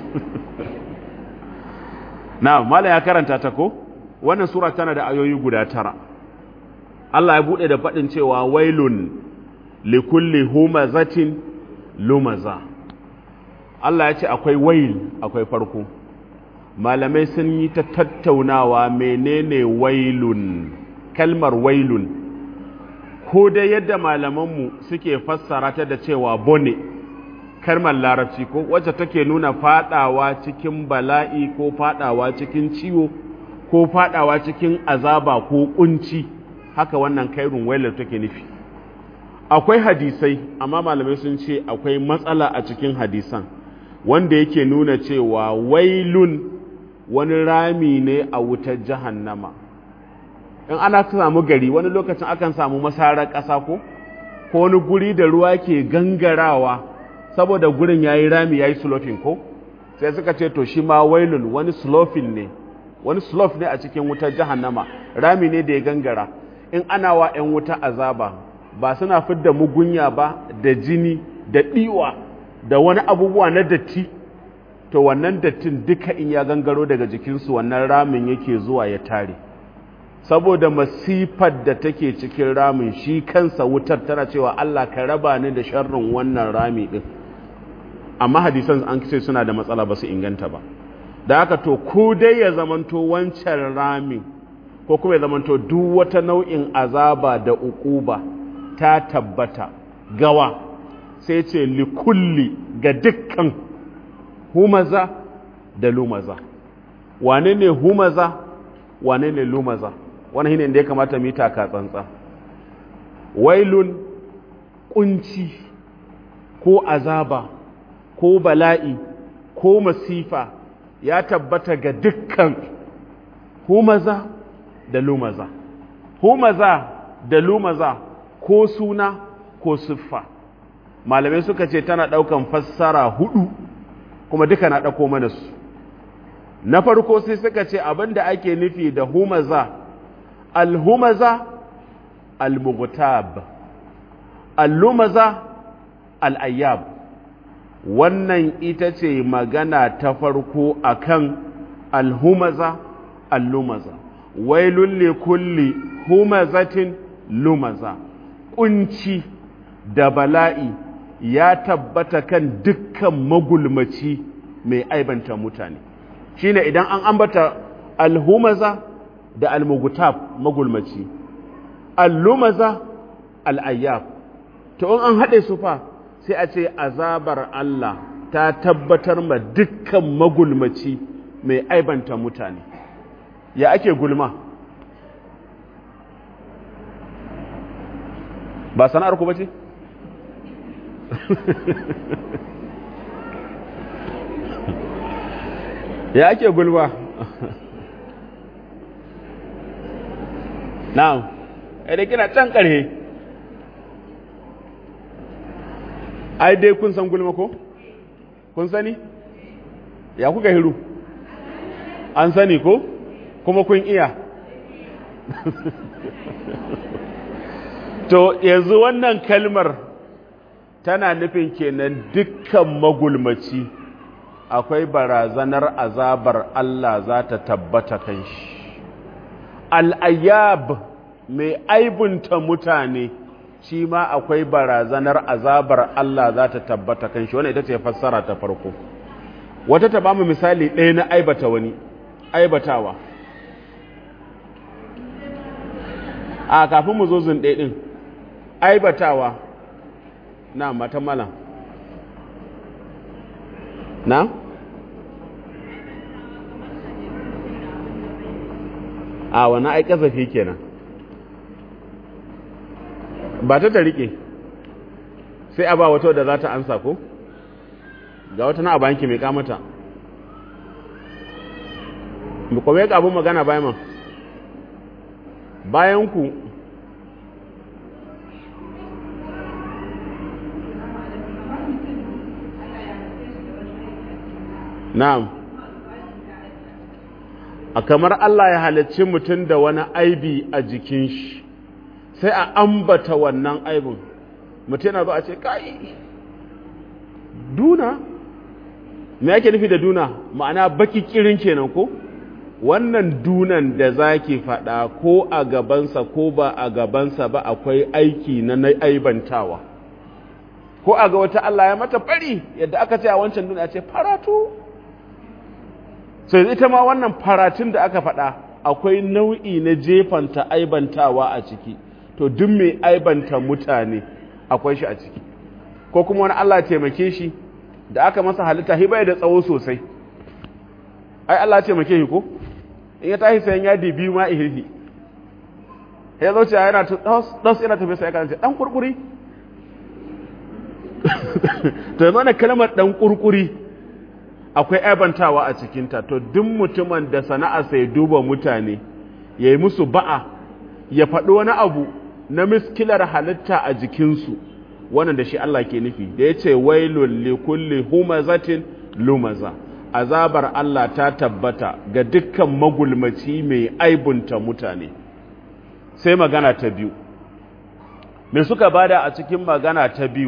na mala ya karanta ta ko wannan sura tana da ayoyi guda tara Allah ya buɗe da faɗin cewa wailun likulli humazatin lumaza Allah ya ce akwai wail akwai farko malamai sun yi ta tattaunawa menene wailun kalmar wailun ko dai yadda malamanmu suke fassara ta da cewa bone kalmar larabci ko wacce take nuna fadawa cikin bala'i ko fadawa cikin ciwo ko fadawa cikin azaba ko kunci haka wannan kairun wailar take nufi akwai hadisai amma malamai sun ce akwai matsala a cikin hadisan wanda yake nuna cewa wailun wani rami ne a wutar jahannama in ana samu gari wani lokacin akan samu masarar ƙasa ko ko wani guri da ruwa ke gangarawa saboda gurin ya yi rami ya yi sloping ko sai suka ce to shi ma wailun wani sloping ne wani slope ne a cikin wutar jahannama rami ne da ya gangara in ana wa 'yan wuta azaba ba suna fidda mugunya ba da jini da ɗiwa da wani abubuwa na datti to wannan dattin duka in ya gangaro daga jikinsu wannan ramin yake zuwa ya tare saboda masifar da take cikin ramin shi kansa wutar tana cewa Allah ka raba ni da sharrin wannan rami din amma hadisan an ce suna da matsala ba su inganta ba da haka to ko dai ya zamanto wancan ramin ko kuma ya zamanto duk wata nau'in azaba da uquba ta tabbata gawa sai ce likulli ga dukkan humaza da lumaza wane ne humaza wane ne lumaza wani shine da ya kamata mu yi taka tsantsa wailun kunci ko azaba ko bala'i ko masifa ya tabbata ga dukkan humaza da lumaza humaza da lumaza ko suna ko siffa malamai suka ce tana ɗaukan fassara hudu kuma duka na ɗauko mana su na farko sai suka ce abin da ake nufi da humaza alhumaza almughtab allumaza al'ayyab wannan ita ce magana ta farko akan alhumaza allumaza wailun li kulli humazatin lumaza kunci da bala'i ya tabbata kan dukkan magulmaci mai aibanta mutane shine idan an ambata alhumaza da almugutab magulmaci allumaza al'ayyab to in an haɗe su fa sai a ce azabar Allah ta tabbatar ma dukkan magulmaci mai aibanta mutane ya ake gulma ba sana'ar ku ba ce? ya ake gulma na'am idan kina can ƙarhe ai dai kun san gulma ko? kun sani? ya kuka hiru an sani ko? kuma kun iya to yanzu wannan kalmar tana nufin kenan dukkan magulmaci akwai barazanar azabar Allah za ta tabbata kan shi al'ayyab mai aibunta mutane shi ma akwai barazanar azabar Allah za ta tabbata kan shi wani ita ce fassara ta farko wata ta bamu misali ɗaya na aibata wani aibatawa a kafin mu zo zun ɗaya ɗin aibatawa na matan malam na a wani ai kasafi kenan ba ta ta rike sai a ba wata da za ta ansa ko ga wata na a bayanki mai kamata kuma ya abin magana bayan man bayan ku na'am a kamar Allah ya halicci mutum da wani aibi a jikin shi sai a ambata wannan aibin mutum yana ba a ce kai duna me yake nufi da duna ma'ana baki kirin kenan ko wannan dunan da zaki faɗa ko a gabansa ko ba a gabansa ba akwai aiki na na aibantawa ko a ga wata Allah ya mata fari yadda aka ce a wancan duniya ce faratu sai ita ma wannan faratun da aka faɗa akwai nau'i na jefanta aibantawa a ciki to duk mai aibanta mutane akwai shi a ciki ko kuma wani Allah taimake shi da aka masa halitta hiba da tsawo sosai ai Allah taimake shi ko in ya tashi sayan yadi biyu ma ihirhi ya zo ce yana dos yana tafi sai kan ce dan kurkuri to yanzu wannan kalmar dan kurkuri akwai aibantawa a cikinta to duk mutumin da sana'a sai duba mutane ya yi musu ba'a ya faɗi wani abu na miskilar halitta a jikinsu wannan da shi Allah ke nufi da ya ce wailul li kulli humazatin lumaza azabar Allah ta tabbata ga dukkan magulmaci mai aibunta mutane sai magana ta biyu me suka bada a cikin magana ta biyu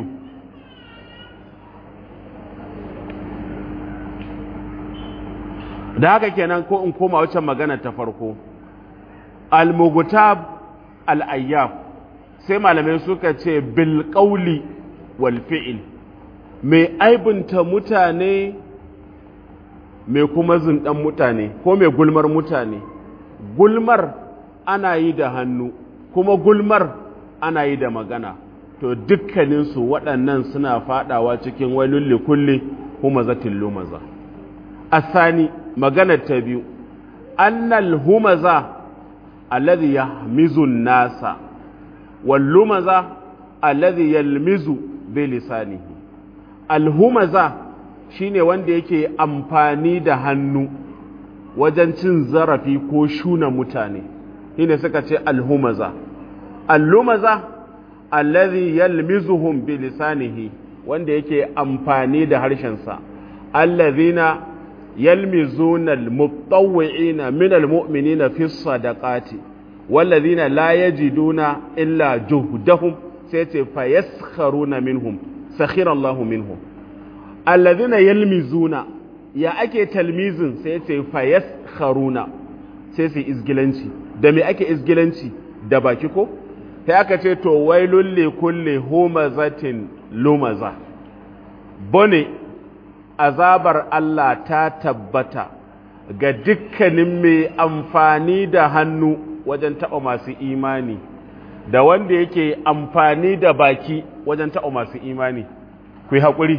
da haka kenan ko in koma wacce magana ta farko al-mughtab al-ayyab sai malamai suka ce bil qawli wal fi'l mai aibunta mutane mai kuma zindan mutane ko mai gulmar mutane gulmar ana yi da hannu kuma gulmar ana yi da magana to dukkaninsu waɗannan suna fadawa cikin wailul likulli humazatin lumaza asani maganar ta biyu annal humaza alladhi yahmizu nasa wal lumaza alladhi yalmizu bi lisanihi al humaza shine wanda yake amfani da hannu wajen cin zarafi ko shuna mutane shine suka ce al humaza al lumaza alladhi yalmizuhum bi lisanihi wanda yake amfani da harshensa alladhina يلمزون المتطوعين من المؤمنين في الصدقات والذين لا يجدون إلا جهدهم سيتي فيسخرون منهم سخر الله منهم الذين يلمزون يا أكي تلميز سيتي فيسخرون سيتي إزجلنشي دمي أكي إزجلنشي دباكيكو sai aka ce to wailul li kulli humazatin lumaza bone azabar Allah ta tabbata ga dukkanin mai amfani da hannu wajen taɓa masu imani da wanda yake amfani da baki wajen taɓa masu imani ku yi haƙuri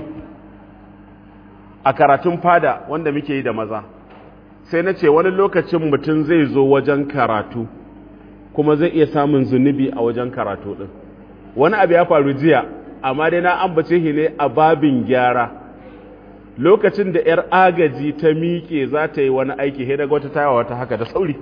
a karatun fada wanda muke yi da maza sai na ce wani lokacin mutum zai zo wajen karatu kuma zai iya samun zunubi a wajen karatu ɗin wani abu ya faru jiya amma dai na ambace shi ne a babin gyara lokacin da 'yar agaji ta miƙe za ta yi wani aiki sai daga wata tayawa wata haka da sauri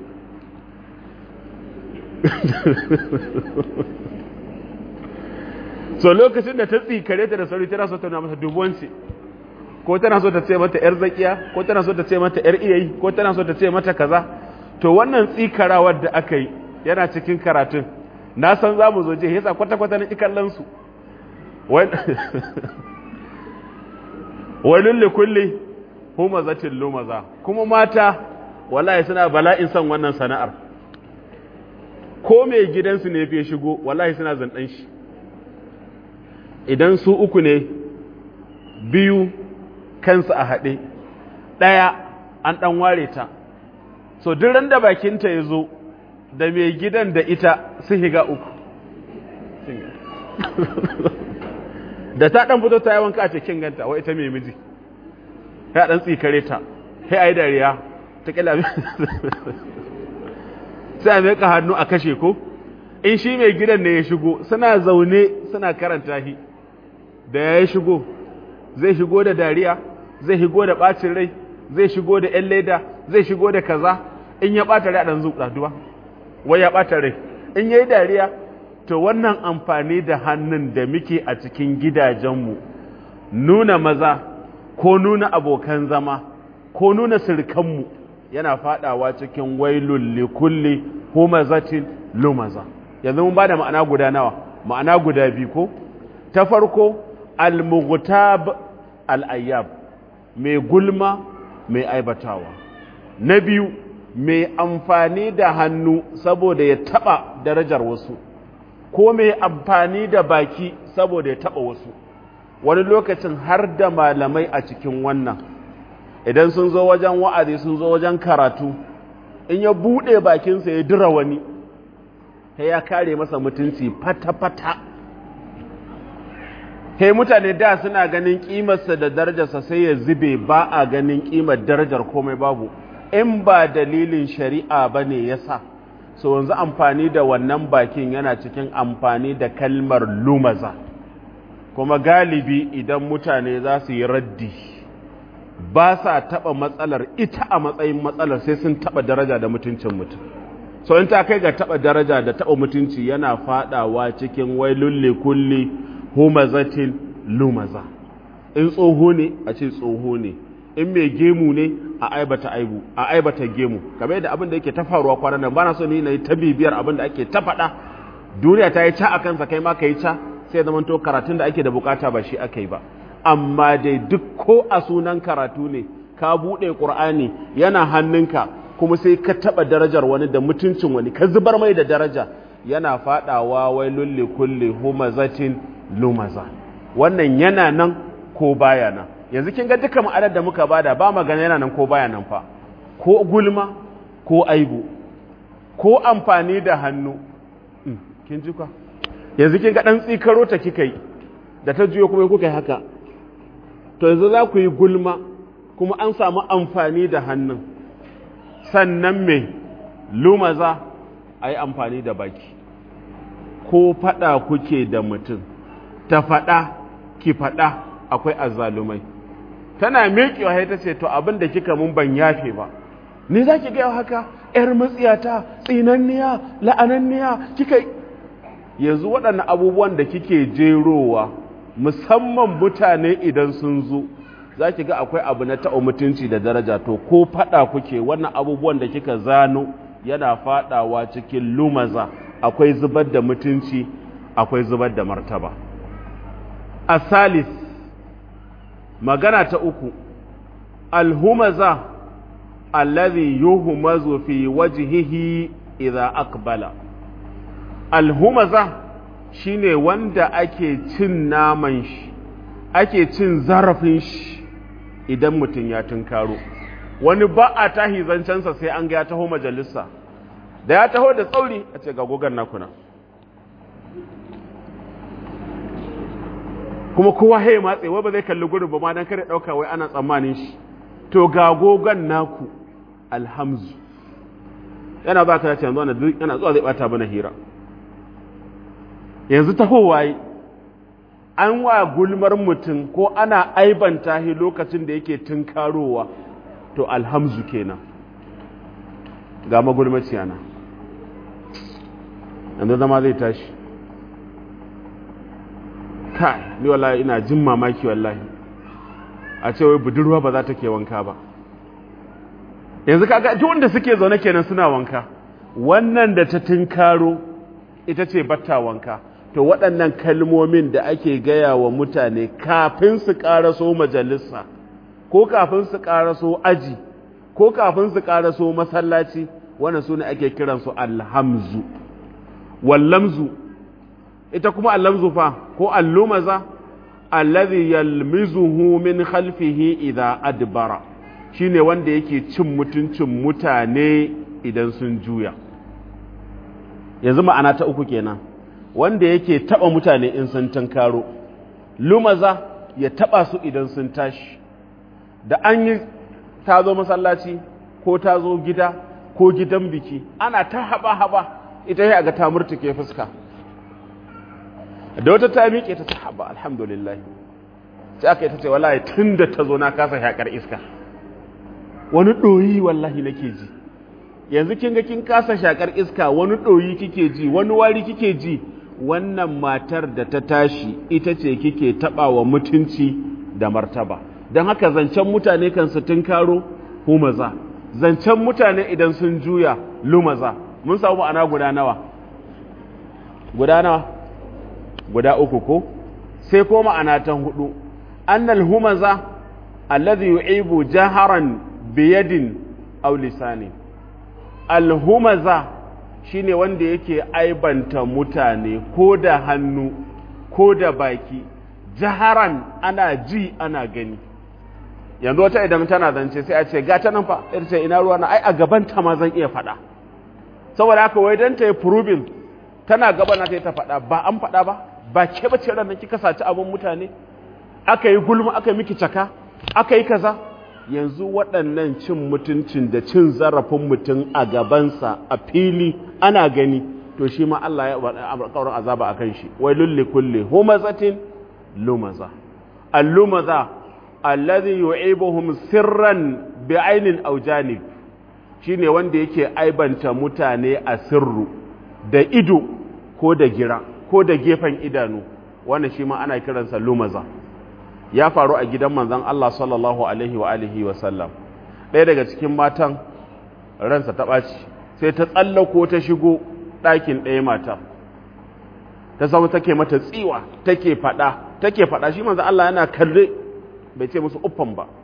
so lokacin da ta tsikare ta da sauri tana so ta nuna masa dubuwanci ko tana so ta ce mata 'yar zakiya ko tana so ta ce mata 'yar iyayi ko tana so ta ce mata kaza to wannan tsikarawar da aka yi yana cikin karatun na san za mu zo je yasa kwata-kwata na ikallansu wailun li kulli humazatin lumaza kuma mata wallahi suna bala'in son wannan sana'ar ko mai gidansu ne fiye shigo wallahi suna zanɗan shi idan su uku ne biyu kansu a haɗe ɗaya an ɗan ware ta so duk ran da bakinta ya zo da mai gidan da ita su higa uku da ta dan fito ta yi wanka a cikin ganta wai ita mai miji ya dan tsikare ta sai ayi dariya ta kila sai a meka hannu a kashe ko in shi mai gidan ne ya shigo suna zaune suna karanta shi da ya shigo zai shigo da dariya zai shigo da bacin rai zai shigo da yan leda zai shigo da kaza in ya bata rai a dan zuƙa duba wai ya bata rai in yayi dariya to wannan amfani da hannun da muke a cikin gidajenmu nuna maza ko nuna abokan zama ko nuna sirkanmu yana fadawa cikin wailul likulli humazatin lumaza yanzu mun bada ma'ana guda nawa ma'ana guda biyu ko ta farko al-mughtab al-ayyab mai gulma mai aibatawa na biyu mai amfani da hannu saboda ya taba darajar wasu ko mai amfani da baki saboda ya taɓa wasu wani lokacin har da malamai a cikin wannan idan sun zo wajen wa'azi sun zo wajen karatu in ya buɗe bakinsa ya dira wani sai ya kare masa mutunci fata-fata sai mutane da suna ganin ƙimarsa da darajarsa sai ya zube ba a ganin ƙimar darajar komai babu in ba dalilin shari'a ba ne ya sa so yanzu amfani da wannan bakin yana cikin amfani da kalmar lumaza kuma galibi idan mutane za su yi raddi ba sa taɓa matsalar ita a matsayin matsalar sai sun taɓa daraja da mutuncin mutum so in ta kai ga taɓa daraja da taɓa mutunci yana faɗawa cikin wai lulle kulli humazatin lumaza in tsoho ne a ce tsoho ne in mai gemu ne a aibata aibu a aibata gemu kamar yadda abin da yake ta faruwa kwanan nan bana so ni na yi ta bibiyar abin da ake ta faɗa duniya ta yi ca a kansa kai ma ka yi ca sai zama to karatun da ake da bukata ba shi aka yi ba amma dai duk ko a sunan karatu ne ka buɗe ƙur'ani yana hannunka kuma sai ka taɓa darajar wani da mutuncin wani ka zubar mai da daraja yana faɗawa wai lulle kulle humazatin lumaza wannan yana nan ko baya nan yanzu kin ga duka ma'anar da muka bada ba magana yana nan ko baya nan fa ko gulma ko aibu ko amfani da hannu kin ji ka yanzu kin ga dan tsikaro ta kika yi da ta juyo kuma kuka yi haka to yanzu za ku yi gulma kuma an samu amfani da hannun sannan me lumaza a yi amfani da baki ko faɗa kuke da mutum ta faɗa ki faɗa akwai azzalumai tana miƙewa sai ta ce to abin da kika mun ban yafe ba ni za ki gaya haka ‘yar matsiyata tsinanniya la'ananniya kika yanzu waɗannan abubuwan da kike jerowa musamman mutane idan sun zo za ki ga akwai abu na taɓa mutunci da daraja to ko faɗa kuke wannan abubuwan da kika zano yana faɗawa cikin lumaza akwai zubar da mutunci akwai zubar da martaba asalis magana ta uku alhumaza alladhi yuhmazu fi wajhihi idza aqbala alhumaza shine wanda ake cin naman shi ake cin zarafin shi idan mutum ya tunkaro wani ba a tahi zancensa sai an ga ya taho majalisa da ya taho da tsauri a ce ga gogon nakuna kuma kowa haye matse wai ba zai kalli gurin ba ma dan kare dauka wai ana tsammanin shi to ga gogon naku alhamzu yana ba ka ce yanzu ana yana zuwa zai bata mana hira yanzu tahowa yi an wa gulmar mutum ko ana aibanta shi lokacin da yake tunkarowa to alhamzu kenan ga magulmaciya na yanzu zama zai tashi kai ni wallahi ina jin mamaki wallahi a ce wai budurwa ba za ta ke wanka ba yanzu kaga ji wanda suke zaune kenan suna wanka wannan da ta tinkaro ita ce batta wanka to waɗannan kalmomin da ake gaya wa mutane kafin su ƙaraso majalisa ko kafin su ƙaraso aji ko kafin su ƙaraso masallaci wannan su ne ake kiransu alhamzu wallamzu ita kuma allamzu fa ko allumaza alladhi yalmizuhu min khalfihi idza adbara shine wanda yake cin mutuncin mutane idan sun juya yanzu ma'ana ta uku kenan wanda yake taba mutane in sun tunkaro lumaza ya taba su idan sun tashi da an yi ta zo masallaci ko ta zo gida ko gidan biki ana ta haba haba ita ya ga ta murtuke fuska da wata ta miƙe ta ta haba alhamdulillah sai aka yi ta ce wallahi tun da ta zo na kasa shaƙar iska wani ɗoyi wallahi nake ji yanzu kin ga kin kasa shaƙar iska wani ɗoyi kike ji wani wari kike ji wannan matar da ta tashi ita ce kike taɓa wa mutunci da martaba don haka zancen mutane kan su tunkaro humaza zancen mutane idan sun juya lumaza mun samu ma'ana guda nawa guda nawa guda uku ko sai ko ma'ana ta hudu annal humaza alladhi yu'ibu jaharan biyadin aw lisani alhumaza shine wanda yake aibanta mutane ko da hannu ko da baki jaharan ana ji ana gani yanzu wata idan tana zance sai a ce ga ta nan fa ita ce ina ruwa na ai a gaban ta ma zan iya faɗa saboda haka wai dan ta yi proving tana gaba na ta yi ta faɗa ba an faɗa ba ba ke bace ran nan kika saci abin mutane aka yi gulma aka yi miki caka aka yi kaza yanzu waɗannan cin mutuncin da cin zarafin mutum a gabansa a fili ana gani to shi ma Allah ya ƙaurin azaba a kan shi wai lulli kulle humazatin lumaza al-lumaza alladhi yu'ibuhum sirran bi ainin aw janib shine wanda yake aibanta mutane a sirru da ido ko da gira ko da gefen idanu wannan shi ma ana kiransa lumaza ya faru a gidan manzon Allah sallallahu alaihi wa alihi wa sallam ɗaya daga cikin matan ransa ta ɓaci sai ta tsallako ta shigo ɗakin ɗaya mata ta zama take mata tsiwa take faɗa take faɗa shi manzon Allah yana kalle bai ce musu uffan ba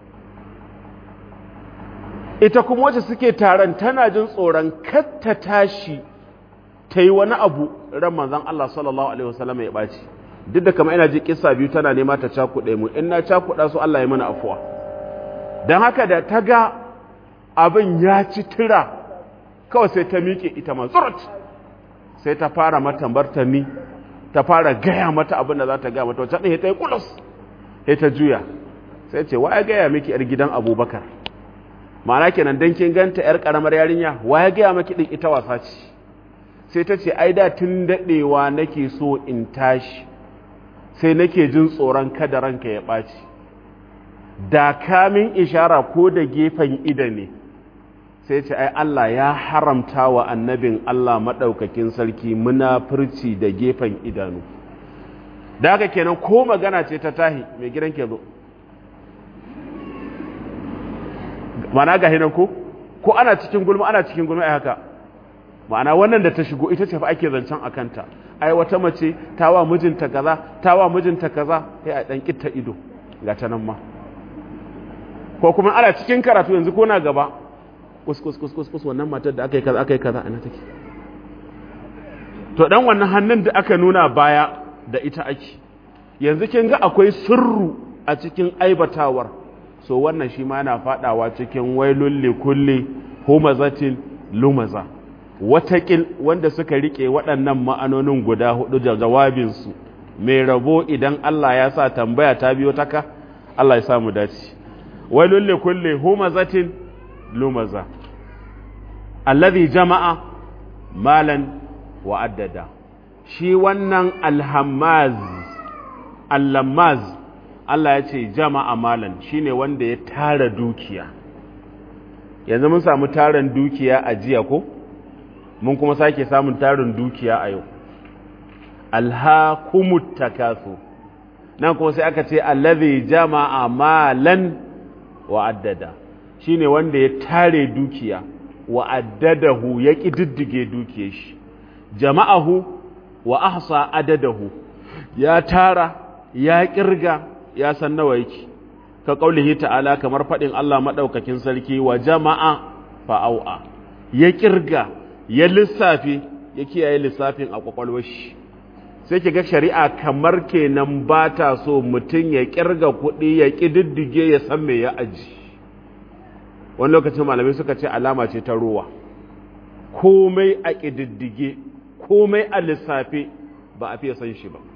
ita kuma wacce suke taron tana jin tsoron katta tashi ta yi wani abu ran manzon Allah sallallahu alaihi wasallam ya ɓaci duk da kama ina ji kissa biyu tana nema ta cakuɗe mu in na cakuɗa su Allah ya mana afuwa don haka da ta ga abin ya ci tira kawai sai ta miƙe ita ma tsurut sai ta fara mata martani ta fara gaya mata abin da za ta gaya mata wacce ɗaya ta yi kulus sai ta juya sai ce wa ya gaya miki yar gidan abubakar ma'ana kenan dan kin ganta yar karamar yarinya wa ya gaya miki din ita wasa ce sai ta ce ai da tun daɗewa nake so in tashi sai nake jin tsoron kada ranka ya ɓaci da kamin ishara ko da gefen ida ne sai ce ai Allah ya haramta wa annabin Allah maɗaukakin sarki munafurci da gefen idanu da haka kenan ko magana ce ta tahi mai gidan ke zo mana ga hinan ko ko ana cikin gulma ana cikin gulma ai haka ma'ana wannan da ta shigo ita ce fa ake zancen a kanta ai wata mace ta wa mijinta kaza ta wa mijinta kaza sai a dan kitta ido ga ta nan ma ko kuma ana cikin karatu yanzu ko na gaba kus kus kus kus wannan matar da aka yi kaza aka yi kaza ana take to dan wannan hannun da aka nuna baya da ita ake yanzu kin ga akwai sirru a cikin aibatawar so wannan shi ma yana fadawa cikin wailul likulli humazatin lumaza watakil wanda suka rike waɗannan ma'anonin guda hudu da jawabinsu mai rabo idan Allah ya sa tambaya ta biyo taka Allah ya sa mu dace wailul likulli humazatin lumaza alladhi jama'a malan wa addada shi wannan alhammaz allamaz Allah ya ce jama'a malan shine wanda ya tara dukiya yanzu mun samu tarin dukiya a jiya ko mun kuma sake samun tarin dukiya a yau alhakumut takasu nan kuma sai aka ce allazi jama'a malan wa addada shine wanda ya tare dukiya wa addadahu ya kididdige dukiyar shi jama'ahu wa ahsa adadahu ya tara ya kirga ya san nawa yake ka kaulihi ta'ala kamar fadin Allah madaukakin sarki wa jama'a fa'au'a ya kirga ya lissafi ya kiyaye lissafin a kwakwalwar shi sai ki ga shari'a kamar kenan ba ta so mutum ya kirga kuɗi ya ƙididdige ya san me ya aji wani lokacin malamai suka ce alama ce ta ruwa komai a ƙididdige komai a lissafe ba a fiye san shi ba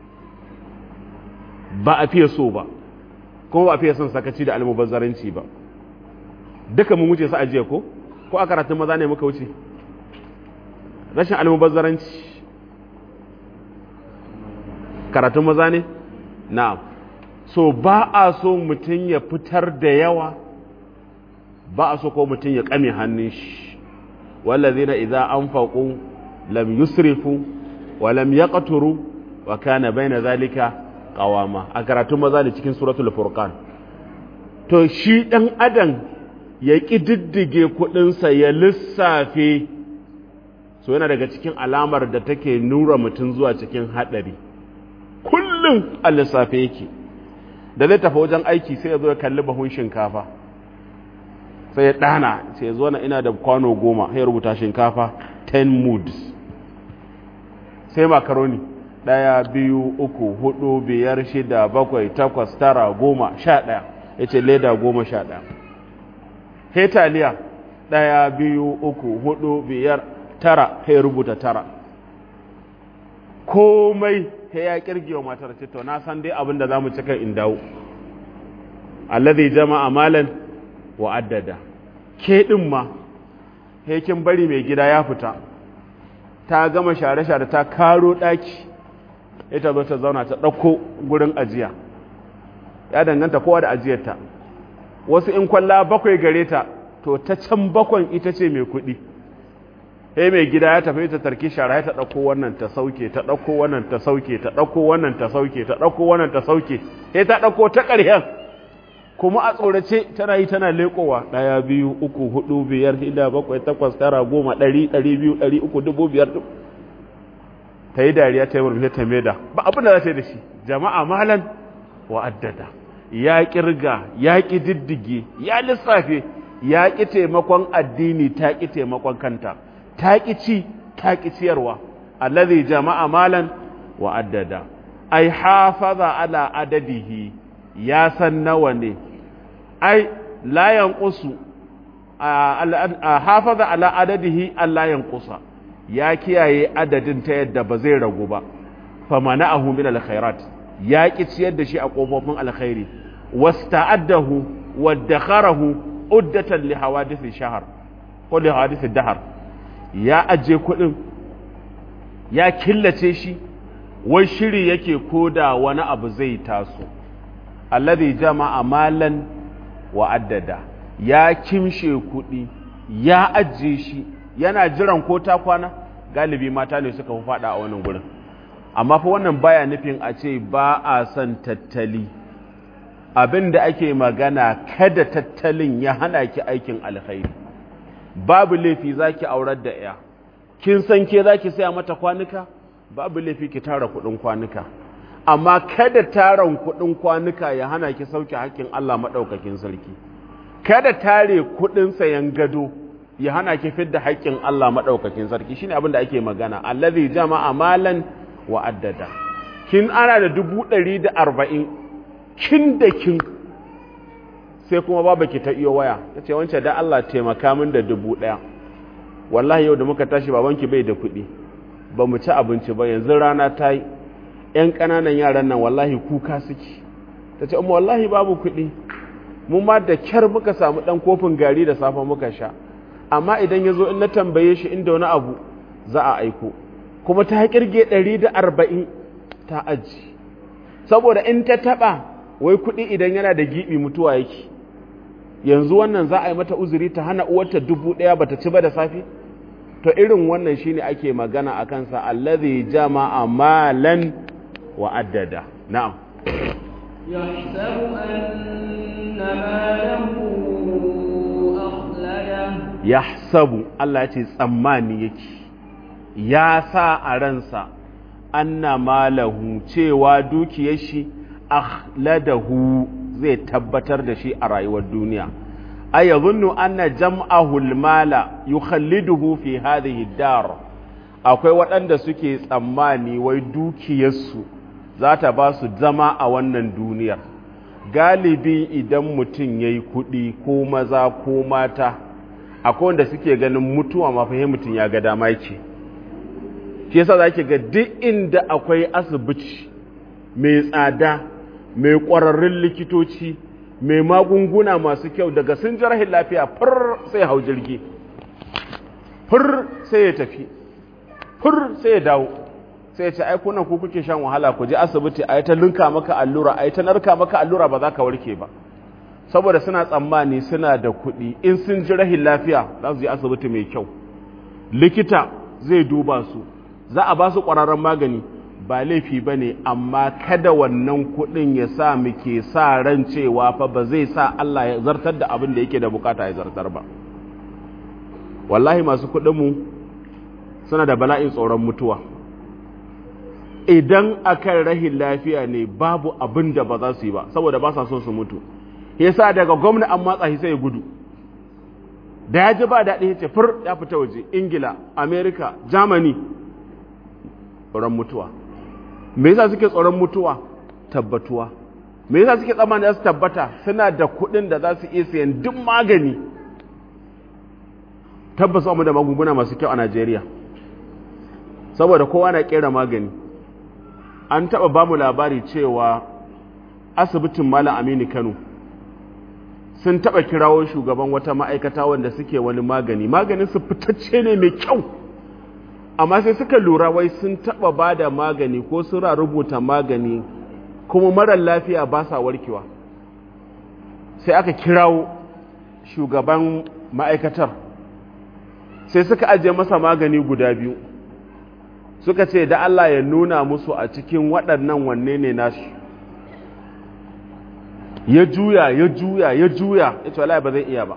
ba a fiye so ba kuma ba a fiye son sakaci da almubazzaranci ba duka mun wuce su ajiye ko ko a karatun maza ne muka wuce rashin almubazzaranci karatun maza ne na'am so ba a so mutum ya fitar da yawa ba a so ko mutum ya kame hannun shi wallazina idza anfaqu lam yusrifu wa lam yaqturu wa kana baina zalika qawama a karatun maza ne cikin suratul furqan to shi dan adam ya kididdige kudinsa ya lissafe so yana daga cikin alamar da take nura mutum zuwa cikin hadari kullum a lissafe yake da zai tafi wajen aiki sai ya zo ya kalli bahun shinkafa sai ya ɗana sai ya zo na ina da kwano goma sai ya rubuta shinkafa 10 moods sai makaroni ɗaya biyu uku hudu biyar shida bakwai takwas tara goma sha ɗaya ya ce leda goma sha ɗaya hetaliya ɗaya biyu uku hudu biyar tara ya rubuta tara komai ta ya kirgi wa matar ce to na san dai abin da za mu cika in dawo allazi jama'a malan wa addada ke din ma hekin bari mai gida ya fita ta gama share-share ta karo daki ita zo ta zauna ta ɗauko gurin ajiya ya danganta kowa da ajiyarta wasu in kwalla bakwai gare ta to ta can bakwan ita ce mai kuɗi sai mai gida ya tafi ta tarki shara ta ɗauko wannan ta sauke ta ɗauko wannan ta sauke ta ɗauko wannan ta sauke ta ɗauko wannan ta sauke sai ta ɗauko ta ƙarshen kuma a tsorace tana yi tana leƙowa ɗaya biyu uku hudu biyar shida bakwai takwas tara goma ɗari ɗari biyu ɗari uku dubu biyar ta yi dariya ta yi murmushe ta maida ba abin da za ta yi da shi jama'a malan wa addada ya kirga ya ƙi diddige ya lissafe ya ƙi taimakon addini ta ƙi taimakon kanta ta ƙi ci ta ƙi ciyarwa allazi jama'a malan wa addada ai hafaza ala adadihi ya san nawa ne ai la yanqusu hafaza ala adadihi alla yanqusa ya kiyaye adadin ta yadda ba zai ragu ba famana'ahu min alkhairat ya ƙi ciyar da shi a ƙofofin alkhairi wasta'addahu waddakharahu uddatan li hawadith shahr ko li hawadith dahar ya aje kuɗin ya killace shi wai shiri yake koda wani abu zai taso alladhi jama'a malan wa addada ya kimshe kuɗi ya ajiye shi yana jiran ko ta kwana galibi mata ne suka fi faɗa a wannan gurin amma fa wannan baya nufin a ce ba a son tattali abin da ake magana kada tattalin ya hana ki aikin alkhairi babu laifi zaki aurar da ya kin san ke zaki saya mata kwanuka babu laifi ki tara kuɗin kwanuka amma kada taron kuɗin kwanuka ya hana ki sauke hakkin Allah maɗaukakin sarki kada tare kuɗin sayan gado ya hana ki fidda haƙƙin Allah maɗaukakin sarki shine abin da ake magana allazi jama'a malan wa addada kin ana da dubu ɗari da arba'in kin da kin sai kuma babu ki ta iyo waya ta ce wancan da Allah taimaka min da dubu ɗaya wallahi yau da muka tashi babanki bai da kuɗi ba mu ci abinci ba yanzu rana ta yi ‘yan ƙananan yaran nan wallahi kuka suke ta ce amma wallahi babu kuɗi mu ma da kyar muka samu ɗan kofin gari da safe muka sha amma idan ya zo in na tambaye shi inda wani abu za a aiko kuma ta kirge ɗari da arba'in ta aji saboda in ta taɓa wai kuɗi idan yana da giɓi mutuwa yake yanzu wannan za a yi mata uzuri ta hana uwarta dubu ɗaya bata ci ba da safe to irin wannan shine ake magana a kansa allazi jama'a malan wa addada na'am يحسب أن ماله أخلده yahsabu Allah ya ce tsammani yake ya sa a ransa anna malahu cewa dukiyar shi akhladahu zai tabbatar da shi a rayuwar duniya ay yadhunnu anna jam'ahu almala yukhalliduhu fi hadhihi dar akwai waɗanda suke tsammani wai dukiyarsu za ta ba su zama a wannan duniyar galibi idan mutum ya yi kuɗi ko maza ko mata akwai wanda suke ganin mutuwa mafi mutum ya ga dama yake shi yasa za ki ga duk inda akwai asibiti mai tsada mai ƙwararrun likitoci mai magunguna masu kyau daga sun ji rahin lafiya fur sai hau jirgi fur sai ya tafi fur sai ya dawo sai ya ce ai kunan ku kuke shan wahala ku je asibiti a yi ta linka maka allura a yi ta narka maka allura ba za ka warke ba saboda suna tsammani suna da kuɗi in sun ji rahin lafiya za su je asibiti mai kyau likita zai duba su za a ba su ƙwararren magani ba laifi ba ne amma kada wannan kuɗin ya sa muke sa ran cewa fa ba zai sa Allah ya zartar da abin da yake da bukata ya zartar ba wallahi masu kuɗinmu suna da bala'in tsoron mutuwa idan akan rahin lafiya ne babu abin da ba za su yi ba saboda ba sa so su mutu yasa daga gwamna an matsa shi sai ya gudu da ya ji ba daɗi ya ce fur ya fita waje ingila amerika germany tsoron mutuwa me yasa suke tsoron mutuwa tabbatuwa me yasa suke tsammani za su tabbata suna da kuɗin da za su iya sayan duk magani tabbas mu da magunguna masu kyau a Najeriya saboda kowa na kera magani an taɓa ba mu labari cewa asibitin Malam Aminu Kano sun taɓa kirawo shugaban wata ma'aikata wanda suke wani magani maganin su fitacce ne mai kyau amma sai suka lura wai sun taɓa ba da magani ko suna rubuta magani kuma marar lafiya ba sa warkewa sai aka kirawo shugaban ma'aikatar sai suka ajiye masa magani guda biyu suka ce da Allah ya nuna musu a cikin waɗannan wanne ne nashi ya juya ya juya ya juya ya ce wallahi ba zai iya ba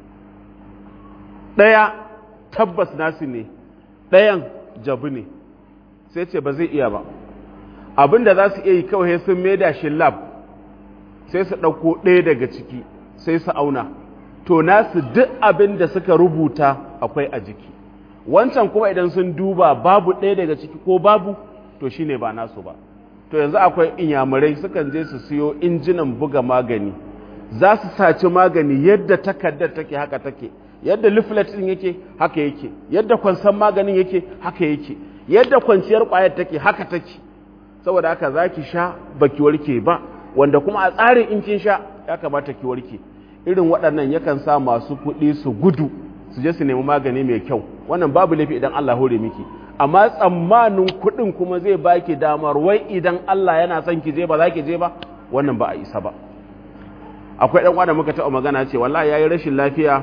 ɗaya tabbas nasu ne ɗayan jabu ne sai ce ba zai iya ba abin da za su iya yi kawai sun maida shi lab sai su ɗauko ɗaya daga ciki sai su auna to nasu duk abin da suka rubuta akwai a jiki wancan kuma idan sun duba babu ɗaya daga ciki ko babu to shine ba nasu ba to yanzu akwai inyamurai sukan je su siyo injinan buga magani za su saci magani yadda takardar take haka take yadda leaflet din yake haka yake yadda kwansan maganin yake haka yake yadda kwanciyar kwayar take haka take saboda haka za ki sha baki warke ba wanda kuma a tsarin in kin sha ya kamata ki warke irin waɗannan yakan sa masu kuɗi su gudu su je su nemi magani mai kyau wannan babu laifi idan Allah hore miki amma tsammanin kuɗin kuma zai baki damar wai idan Allah yana son ki je ba za ki je ba wannan ba a isa ba akwai ɗan da muka taɓa magana ce wallahi yayi rashin lafiya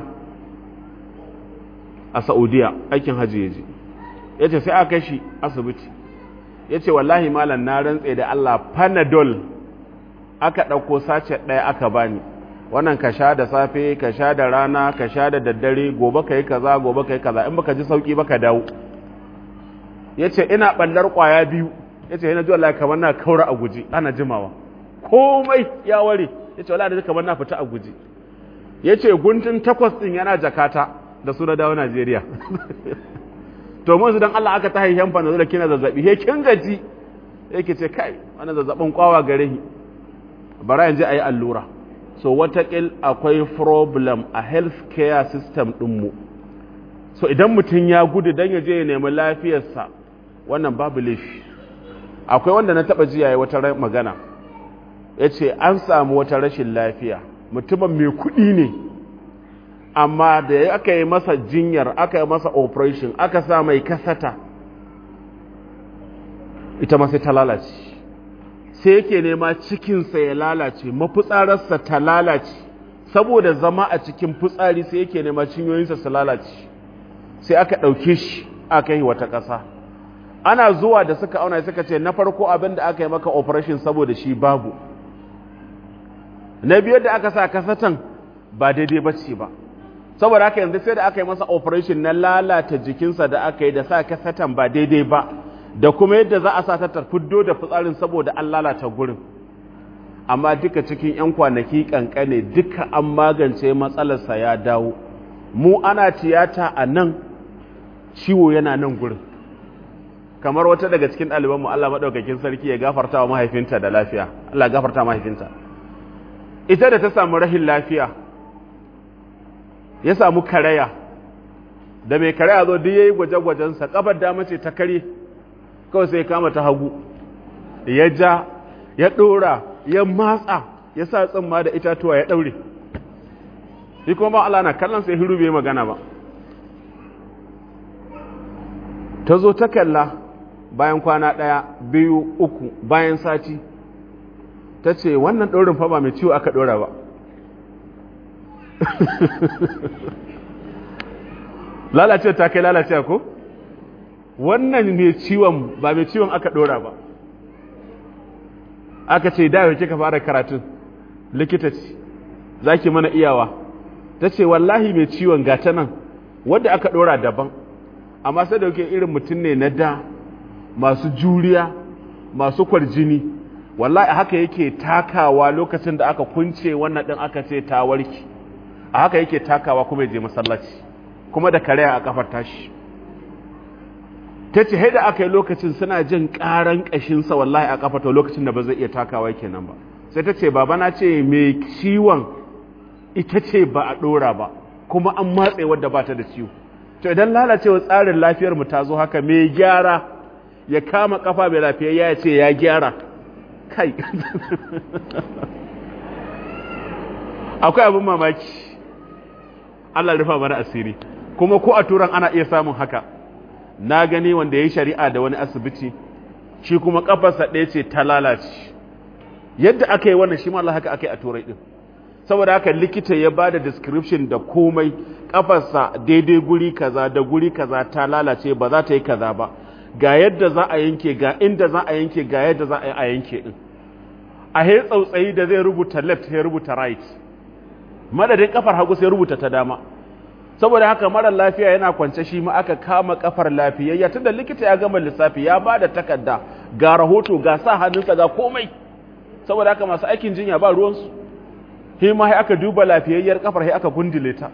a Saudiya aikin hajji ya je ya ce sai aka kai shi asibiti ya ce wallahi malam na rantse da Allah panadol aka ɗauko sace ɗaya aka bani wannan ka sha da safe ka sha da rana ka sha da daddare gobe ka yi kaza gobe ka yi kaza in baka ji sauki baka dawo ya ce ina ɓallar ƙwaya biyu ya ce yana ji wallahi kamar na kaura a guji ana jimawa komai ya ware ya ce wallahi da kamar na fita a guji ya ce guntun takwas ɗin yana jakata da su na dawo Najeriya to mun dan Allah aka ta haihen fa da kina zazzabi he kin gaji yake ce kai wannan zazzabin kwawa gare ni bara yanzu ayi allura so watakil akwai problem a healthcare system ɗinmu so idan mutum ya gudu don ya je ya nemi lafiyarsa wannan babu laifi akwai wanda na taɓa jiya ya wata magana ya ce an samu wata rashin lafiya mutumin mai kuɗi ne amma da aka yi masa jinyar aka yi masa operation aka sa mai kasata ita ma sai ta lalace sai yake nema cikinsa ya lalace mafitsararsa ta lalace saboda zama a cikin fitsari sai yake nema cinyoyinsa su lalace sai aka ɗauke shi aka yi wata ƙasa ana zuwa da suka auna suka ce na farko abin da aka yi maka operation saboda shi babu na biyar da aka sa kasatan ba daidai ba ce ba saboda haka yanzu sai da aka yi masa operation na lalata jikinsa da aka yi da sa kasatan ba daidai ba da kuma yadda za a sa ta fiddo da fitsarin saboda an lalata gurin amma duka cikin 'yan kwanaki kankane duka an magance matsalarsa ya dawo mu ana tiyata a nan ciwo yana nan gurin kamar wata daga cikin ɗalibanmu Allah maɗaukakin sarki ya gafarta wa mahaifinta da lafiya Allah gafarta mahaifinta ita da ta samu rahin lafiya ya samu karaya da mai karaya zo duk yayi gwaje-gwajensa kafar dama ce ta kare kawai sai kama ta hagu ya ja ya ɗora ya matsa ya sa tsimma da itatuwa ya ɗaure shi kuma Allah na kallon sai hiru bai magana ba ta zo ta kalla bayan kwana ɗaya biyu uku bayan sati ta ce wannan ɗorin fa ba mai ciwo aka ɗora ba lalace ta kai lalace ko wannan mai ciwon ba mai ciwon aka ɗora ba aka ce da yau kika fara karatun likita ce za ki mana iyawa ta ce wallahi mai ciwon gata nan wadda aka ɗora daban amma sai da yake irin mutum ne na da masu juriya masu kwarjini wallahi haka yake takawa lokacin da aka kunce wannan ɗin aka ce ta warki a haka yake takawa kuma ya je masallaci kuma da kare a kafar tashi ta ce haida aka yi lokacin suna jin ƙaran ƙashinsa wallahi a kafa to lokacin da ba zai iya takawa kenan ba sai ta ce baba na ce mai ciwon ita ce ba a ɗora ba kuma an matse wadda ba ta da ciwo to idan lalacewa tsarin lafiyar mu ta zo haka mai gyara ya kama kafa mai lafiyayya ya ce ya gyara kai akwai abin mamaki Allah rufa mana asiri kuma ko a turan ana iya samun haka na gani wanda ya yi shari'a da wani asibiti shi kuma kafarsa ɗaya ce ta lalace yadda aka yi wannan shi ma Allah haka aka yi a turai ɗin saboda haka likita ya ba da description da komai kafarsa daidai guri kaza da guri kaza ta lalace ba za ta yi kaza ba ga yadda za a yanke ga inda za a yanke ga yadda za a yi a yanke ɗin a he tsautsayi da zai rubuta left ya rubuta right madadin kafar hagu sai rubuta ta dama saboda haka mara lafiya yana kwance shi ma aka kama kafar lafiyayya tunda likita ya gama lissafi ya ba da takarda ga rahoto ga sa hannunsa ga komai saboda haka masu aikin jinya ba ruwansu shi ma sai aka duba lafiyayyar kafar sai aka gundule ta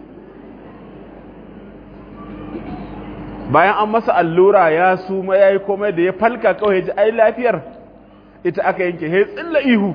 bayan an masa allura ya suma yayi komai da ya falka kawai ji ai lafiyar ita aka yanke sai tsilla ihu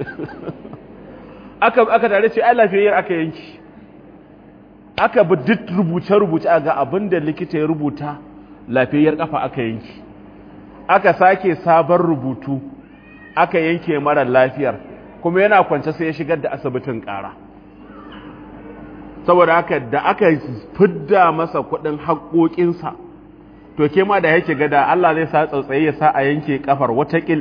aka aka tare ce ai lafiyayyar aka yanke aka bi duk rubuce-rubuce a ga abin da likita ya rubuta lafiyayyar kafa aka yanki aka sake sabon rubutu aka yanke mara lafiyar kuma yana kwance sai ya shigar da asibitin ƙara saboda haka da aka fidda masa kuɗin haƙoƙinsa to ke ma da yake gada Allah zai sa tsautsaye ya sa a yanke kafar watakil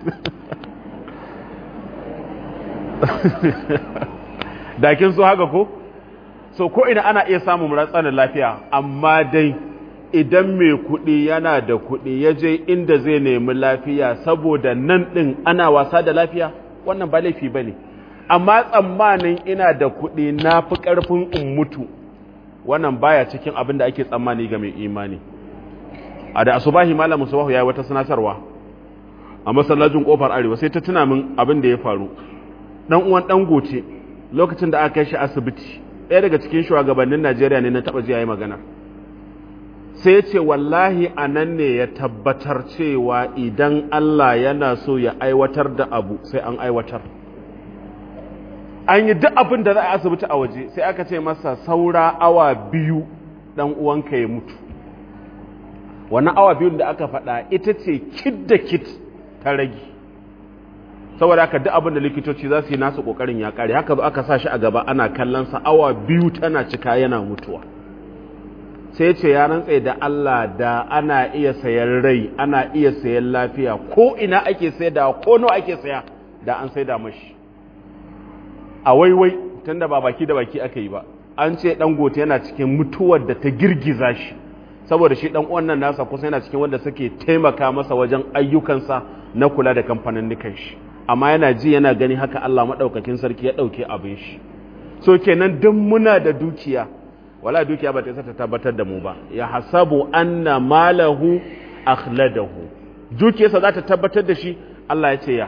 da kin so haka ko so ko ina ana iya samun ratsanin lafiya amma dai idan mai kuɗi yana da kuɗi ya je inda zai nemi lafiya saboda nan ɗin ana wasa da lafiya wannan ba laifi ba ne amma tsammanin ina da kuɗi na fi ƙarfin in mutu wannan baya cikin abin da ake tsammani ga mai imani a da asubahi malam musubahu ya yi wata sanatarwa a masallacin kofar arewa sai ta tuna min abin da ya faru dan uwan dan goce lokacin da aka kai shi asibiti ɗaya daga cikin shugabannin Najeriya ne na taɓa ji yayi magana sai ce wallahi a nan ne ya tabbatar cewa idan Allah yana so ya aiwatar da abu sai an aiwatar an yi duk abin da za a asibiti a waje sai aka ce masa saura awa biyu dan uwanka ya mutu wannan awa biyun da aka faɗa ita ce kit da kit ta rage saboda haka duk abin da likitoci za su yi nasu kokarin ya kare haka zo aka sa shi a gaba ana kallon sa awa biyu tana cika yana mutuwa sai ce ya rantse da Allah da ana iya sayan rai ana iya sayan lafiya ko ina ake saida ko nawa ake saya da an saida mashi a waiwai tunda ba baki da baki aka yi ba an ce dan gote yana cikin mutuwar da ta girgiza shi saboda shi dan uwan nan nasa kusa yana cikin wanda suke taimaka masa wajen ayyukansa na kula da kamfanin nikan shi amma yana ji yana gani haka Allah madaukakin sarki ya dauke abin shi so kenan duk muna da dukiya wala dukiya ba ta isa ta tabbatar da mu ba ya hasabu anna malahu akhladahu dukiyarsa za ta tabbatar da shi Allah ya ce ya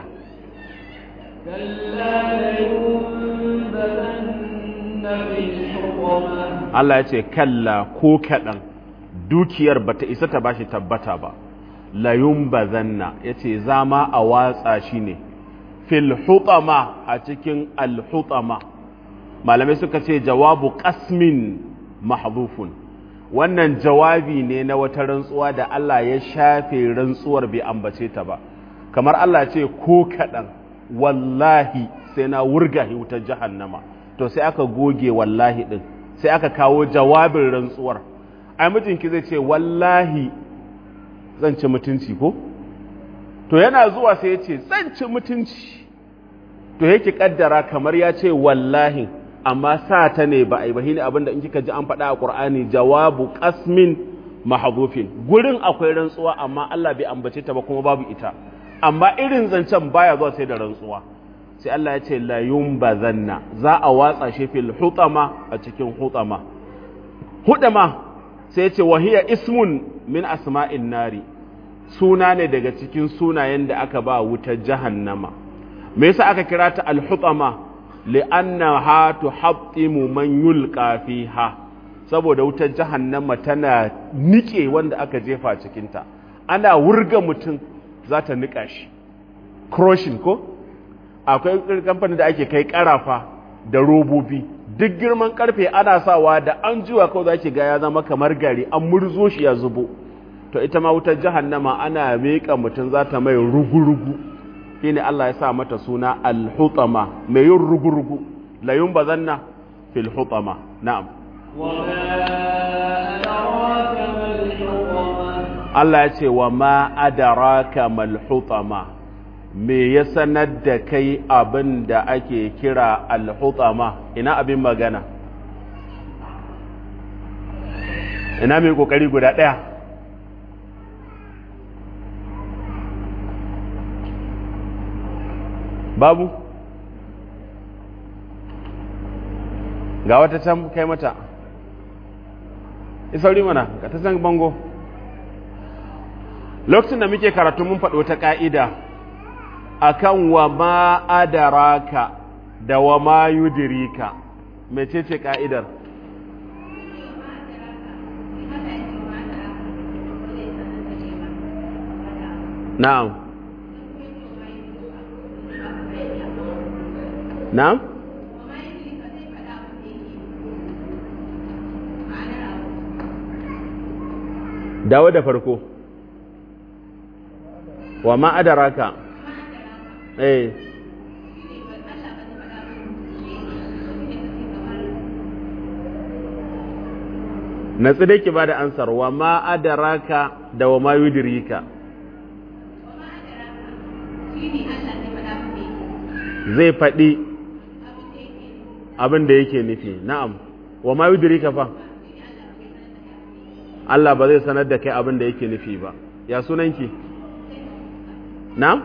Allah ya ce kalla ko kaɗan dukiyar ba ta isa ta bashi tabbata ba layun bazanna ya ce zama a watsa shi ne fil hutama a cikin alhutama malamai suka ce jawabu kasmin mahdhufun wannan jawabi ne na wata rantsuwa da Allah ya shafe rantsuwar bai ambace ta ba kamar Allah ce ko kaɗan wallahi sai na wurga wutar jahannama to sai aka goge wallahi ɗin sai aka kawo jawabin rantsuwar ai mijinki zai ce wallahi zan ci mutunci ko to yana zuwa sai ya ce zan ci mutunci to yake kaddara kamar ya ce wallahi amma sa ta ne ba a yi ba ne abinda in kika ji an faɗa a ƙur'ani jawabu ƙasmin mahadufin gurin akwai rantsuwa amma Allah bai ambace ta ba kuma babu ita amma irin zancen baya zuwa sai da rantsuwa sai Allah ya ce la yumbazanna za a watsa shi fil hutama a cikin hutama hutama sai ya ce wahiya ismun min asma'in nari suna ne daga cikin sunayen da aka ba wutar jahannama me yasa aka kira ta al hutama li'annaha tuhattimu man yulqa fiha saboda wutar jahannama tana nike wanda aka jefa cikin ta ana wurga mutum za ta nika shi crushing ko akwai kamfanin da ake kai karafa da robobi duk girman karfe ana sawa da an jiwa kawai za ki ga ya zama kamar gari an murzo shi ya zubo to ita ma wutar jahannama ana miƙa mutum za ta mai rugu-rugu shine Allah ya sa mata suna al-hutama mai yin rugu-rugu la yunbazanna fil hutama na'am Allah ya ce wa ma adaraka mal hutama me ya sanar da kai abin da ake kira al hutama ina abin magana ina mai kokari guda ɗaya babu ga wata can kai mata isauri mana ka ta san bango lokacin da muke karatu mun faɗo ta ƙa'ida akan wa ma adaraka da wa ma yudirika mecece ƙa'idar na'am na'am dawo da farko wa ma adaraka eh na dai ki bada ansar wa ma adaraka da wa ma yudirika zai faɗi abin da yake nufi na'am wa ma yudirika fa Allah ba zai sanar da kai abin da yake nufi ba ya sunanki na'am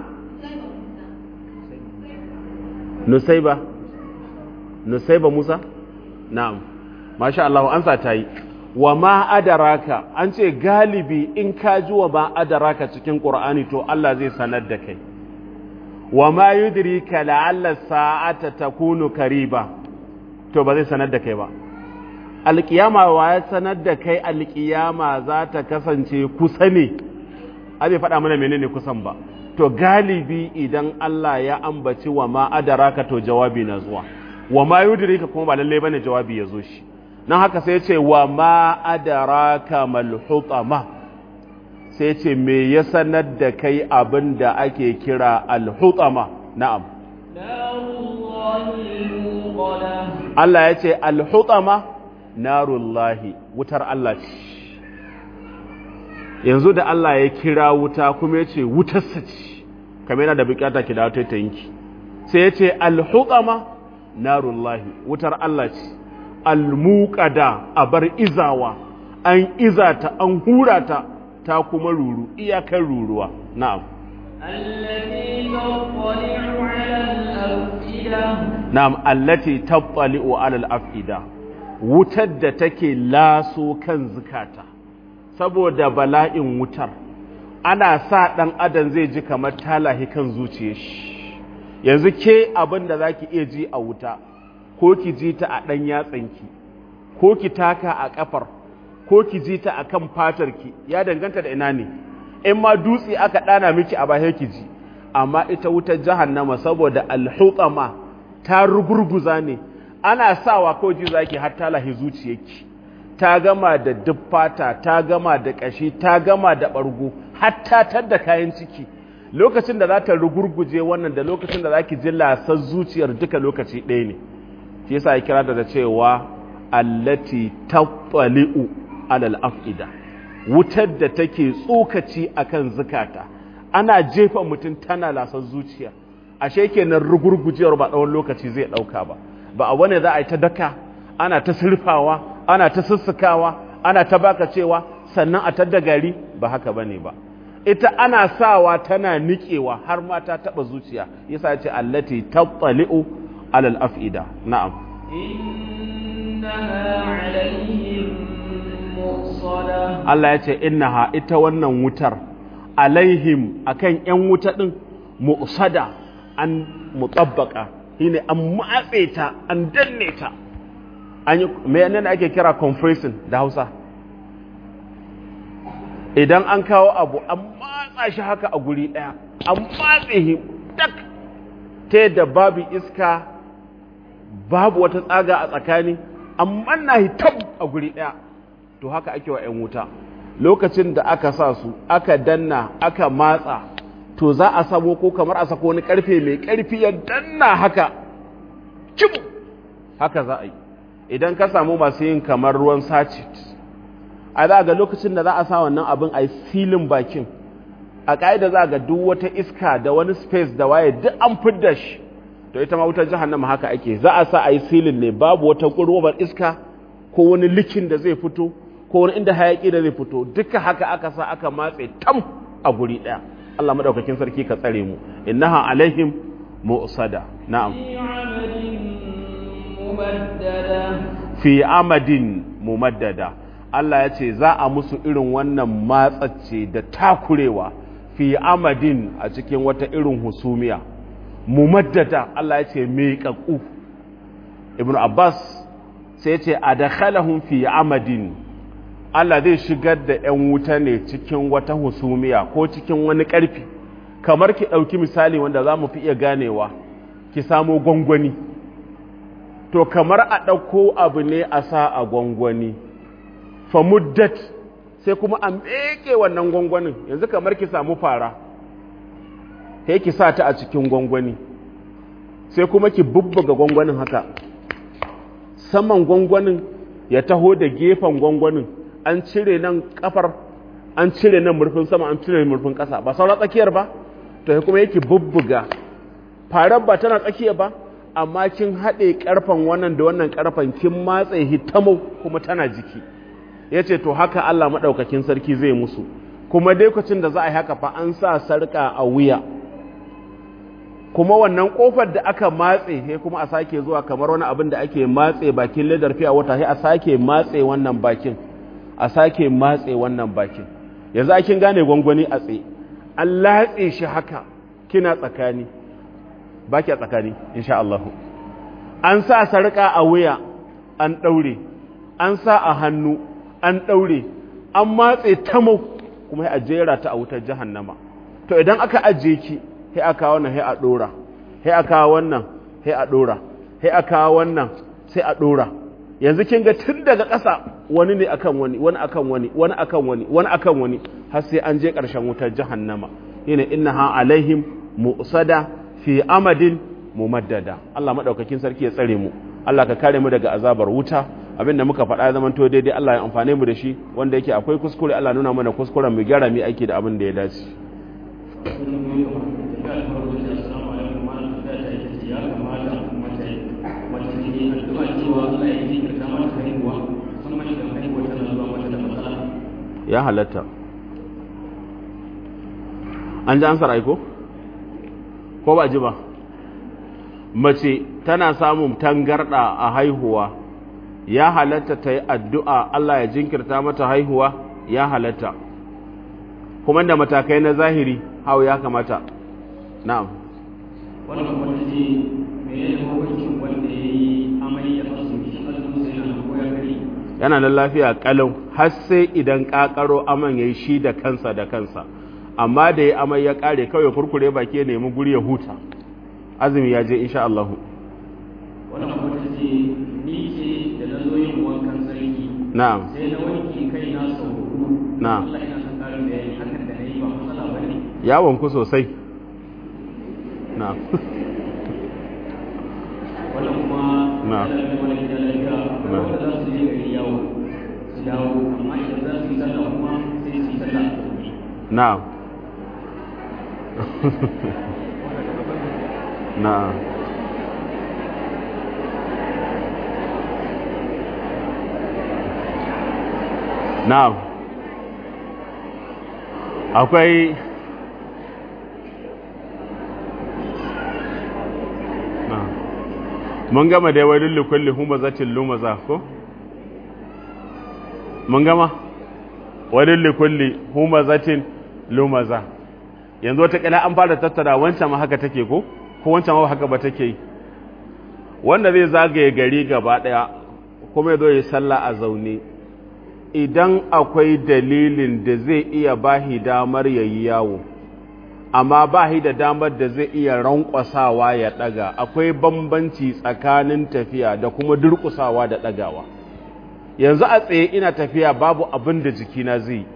nusaiba nusaiba musa na'am masha Allah an sa ta yi wa ma adaraka an ce galibi in ka ji wa ma adaraka cikin qur'ani to Allah zai sanar da kai wa ma yudrika la'alla sa'ata takunu kariba to ba zai sanar da kai ba alƙiyama wa ya sanar da kai alƙiyama za ta kasance kusa ne a bai faɗa mana menene kusan ba to galibi idan Allah ya ambaci wa ma adaraka to jawabi na zuwa wa ma yudrika kuma ba lalle bane jawabi ya zo shi nan haka sai ce wa ma adaraka mal hutama sai ce me ya sanar da kai abin da ake kira al hutama na'am Allah ya ce al hutama narullahi wutar Allah ce yanzu da Allah ya kira wuta kuma ya ce wutarsa ce kamar yana da bukata ki dawo ta yinki sai ya ce alhuqama narullahi wutar Allah ce almuqada a bar izawa an izata an hura ta ta kuma ruru iyakar ruruwa na'am na'am allati tattali'u ala al-afida wutar da take laso kan zukata saboda bala'in wutar ana sa ɗan adam zai ji kamar talahi kan zuciyar shi yanzu ke abin da za ki iya ji a wuta ko ki ji ta a ɗan yatsanki ko ki taka a ƙafar ko ki ji ta a kan fatarki ya danganta da ina ne in ma dutse aka ɗana miki a baya ki ji amma ita wutar jahannama saboda alhutsama ta rugurguza ne ana sawa ko ji zaki har talahi zuciyarki ta gama da duffata ta gama da ƙashi ta gama da ɓargo hatta tar da kayan ciki lokacin da za ta rugurguje wannan da lokacin da za ki ji lasar zuciyar duka lokaci ɗaya ne shi yasa ya kira da cewa allati tattali'u alal af'ida wutar da take tsokaci akan zukata ana jefa mutum tana lasar zuciya ashe kenan rugurgujewar ba tsawon lokaci zai ɗauka ba ba a wani za a yi ta daka ana ta surfawa ana ta sussukawa ana ta baka cewa sannan a tadda gari ba haka bane ba ita ana sawa tana niƙewa har ma ta taɓa zuciya yasa ce allati tattali'u alal af'ida na'am Allah ya ce innaha ita wannan wutar alaihim akan yan wuta din mu'sada an mutabbaka shine an matse ta an danne ta an yi me nan ake kira compressing da Hausa idan an kawo abu an matsa shi haka a guri ɗaya an matse shi tak ta yadda babu iska babu wata tsaga a tsakani amma na hitab a guri ɗaya to haka ake wa 'yan wuta lokacin da aka sa su aka danna aka matsa to za a samo ko kamar a sako wani karfe mai karfi ya danna haka kim haka za a yi idan ka samu masu yin kamar ruwan sachet a za ga lokacin da za a sa wannan abin a filin bakin a ƙa'ida za ga duk wata iska da wani space da waye duk an fidda shi to ita ma wutar jahannama haka ake za a sa a yi silin ne babu wata ƙurwabar iska ko wani likin da zai fito ko wani inda hayaƙi da zai fito duka haka aka sa aka matse tam a guri ɗaya Allah madaukakin sarki ka tsare mu innaha alaihim mu'sada na'am fi amadin mumaddada Allah ya ce za a musu irin wannan matsace da takurewa fi amadin a cikin wata irin husumiya mumaddada Allah ya ce miƙaƙu ibn Abbas sai ce a dakhalahum fi amadin Allah zai shigar da 'yan wuta ne cikin wata husumiya ko cikin wani ƙarfi kamar ki ɗauki misali wanda za mu fi iya ganewa ki samo gwangwani to kamar a ɗauko abu ne a sa a gwangwani famuddat sai kuma a meke wannan gwangwanin yanzu kamar ki samu fara sai ki sa ta a cikin gwangwani sai kuma ki bubbuga gwangwanin haka saman gwangwanin ya taho da gefen gwangwanin an cire nan kafar an cire nan murfin sama an cire murfin ƙasa ba saura tsakiyar ba to kuma yake bubbuga farar ba tana tsakiya ba amma kin haɗe ƙarfen wannan da wannan ƙarfen kin matse hitamo kuma tana jiki ya ce to haka Allah maɗaukakin sarki zai musu kuma dai kwacin da za a yi haka fa an sa sarƙa a wuya kuma wannan ƙofar da aka matse sai kuma a sake zuwa kamar wani abin da ake matse bakin ledar fiya wata sai a sake matse wannan bakin a sake matse wannan bakin yanzu akin gane gwangwani a tsaye an latse shi haka kina tsakani baki a tsakani insha Allah an sa sarƙa a wuya an ɗaure an sa a hannu an ɗaure an matse tamo kuma a jera ta a wutar jahannama to idan aka ajiye ki sai aka wannan sai a ɗora sai aka wannan sai a ɗora sai aka wannan sai a ɗora yanzu kin ga tun daga ƙasa wani ne akan wani wani akan wani wani akan wani wani akan wani har sai an je ƙarshen wutar jahannama yana innaha alaihim mu'sada fi amadin mumaddada Allah madaukakin sarki ya tsare mu Allah ka kare mu daga azabar wuta abinda muka faɗa ya zamanto daidai Allah ya amfane mu da shi wanda yake akwai kuskure Allah nuna mana kuskuren mu gyara mu aiki da abin da ya dace ya halatta an ji ansar aiko ko ba ji ba mace tana samun tangarda a haihuwa ya halatta ta yi addu'a Allah ya jinkirta mata haihuwa ya halatta kuma da matakai na zahiri hau ya kamata na'am wannan kuma ta ce me ya yi hukuncin wanda ya yi amai ya fasu shi azumin sai na ko ya kare yana da lafiya kalau har sai idan kakaro aman ya yi shi da kansa da kansa amma da ya amai ya kare kawai kurkure baki ya nemi guri ya huta azumi ya je insha Allah wannan kuma ta ce ni ce da na zo yin wankan sarki na'am sai na wanke kai na sau hudu Na'am. Allah ina son karin bayani hakan da na yi ba matsala ba ne yawon ku sosai na'am wannan kuma Na'am. yana da wani gida lafiya akwai Na'am. wanda za su je gari yawo su dawo amma idan za su yi sallah kuma sai su yi sallah a zaune na'am na'am na'am akwai na'am mun gama da wani likulli humazatin lumaza ko mun gama wani likulli humazatin lumaza yanzu wata an fara tattara wancan ma haka take ko ko wancan ma haka ba take yi wanda zai zagaye gari gaba daya kuma ya zo yi sallah a zaune idan akwai dalilin da zai iya bahi damar yayi yawo amma ba shi da damar da zai iya rankwasawa ya ɗaga akwai bambanci tsakanin tafiya da kuma durƙusawa da ɗagawa yanzu a tsaye ina tafiya babu abin da jikina zai yi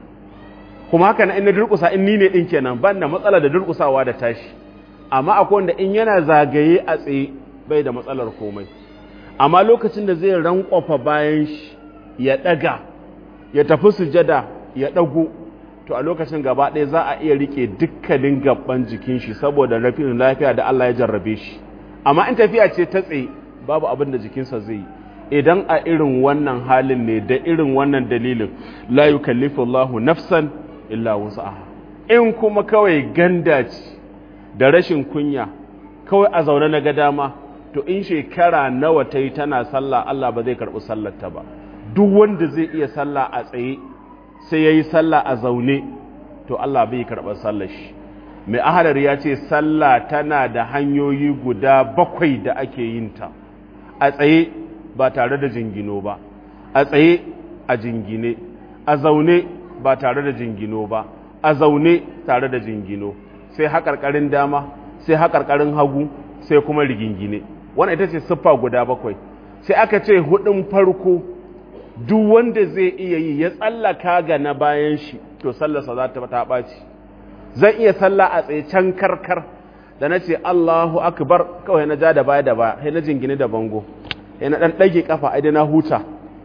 kuma haka na ina durƙusa in ni ne ɗin kenan ban da matsala da durƙusawa da tashi amma akwai wanda in yana zagaye a tsaye bai da matsalar komai amma lokacin da zai rankwafa bayan shi ya ɗaga ya tafi sujada ya ɗago to a lokacin gaba ɗaya za a iya rike dukkanin gaban jikin shi saboda rafin lafiya da Allah ya jarrabe shi amma in tafiya ce ta tsaye babu abin da jikinsa zai yi idan a irin wannan halin ne da irin wannan dalilin la yukallifu Allahu nafsan illa wus'aha in kuma kawai ganda ce da rashin kunya kawai a zaune na ga dama to in shekara nawa ta yi tana sallah Allah ba zai karɓi sallarta ba duk wanda zai iya sallah a tsaye sai ya yi sallah a zaune to Allah bai karɓar sallar shi mai ahalar ya ce sallah tana da hanyoyi guda bakwai da ake yin ta a tsaye ba tare da jingino ba a tsaye a jingine a zaune ba tare da jingino ba a zaune tare da jingino sai haƙarƙarin dama sai haƙarƙarin hagu sai kuma rigingine wannan ita ce siffa guda bakwai sai aka ce hudun farko duk wanda zai iya yi ya tsallaka ga na bayan shi to sallarsa za ta ta ɓaci zan iya salla a tsaye can karkar da na ce Allahu akbar kawai na ja da baya da baya sai na jingine da bango sai na dan ɗage kafa ai na huta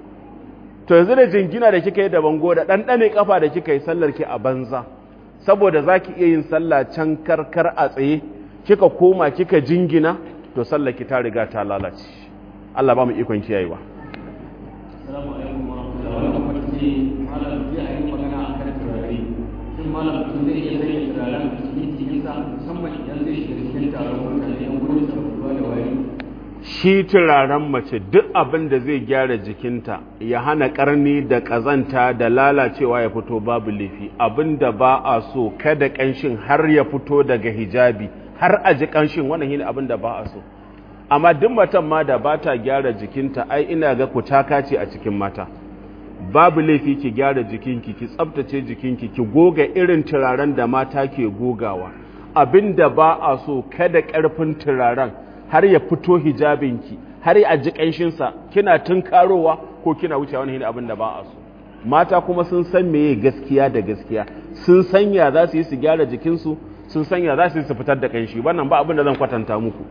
to yanzu da jingina da kika yi da bango da dan ɗane kafa da kika yi sallar ki a banza saboda zaki iya yin sallah can karkar a tsaye kika koma kika jingina to sallar ki ta riga ta lalace Allah ba mu ikon kiyayewa Assalamu alaikum wa rahmatullahi wa barakatuh. Malam zai a yi magana a kan turare. Shin malam mutum zai iya sanya turaren a cikin jikinsa musamman idan zai shiga cikin taron mutane yan gudun sarrafuwa da wari. shi turaren mace duk abin da zai gyara jikinta ya hana karni da ƙazanta da lalacewa ya fito babu laifi abin da ba a so kada ƙanshin har ya fito daga hijabi har a ji ƙanshin wannan shine abin da ba a so amma duk matan ma da ba ta gyara jikinta ai ina ga kutaka ce a cikin mata babu laifi ki gyara jikinki ki tsabtace jikinki ki goga irin turaren da mata ke gogawa abin da ba a so kada ƙarfin turaren har ya fito hijabinki har ya ji ƙanshinsa kina tunkarowa ko kina wuce wani hini abin da ba a so mata kuma sun san meye gaskiya da gaskiya sun sanya za su yi su gyara jikinsu sun sanya za su yi su fitar da ƙanshi wannan ba abin da zan kwatanta muku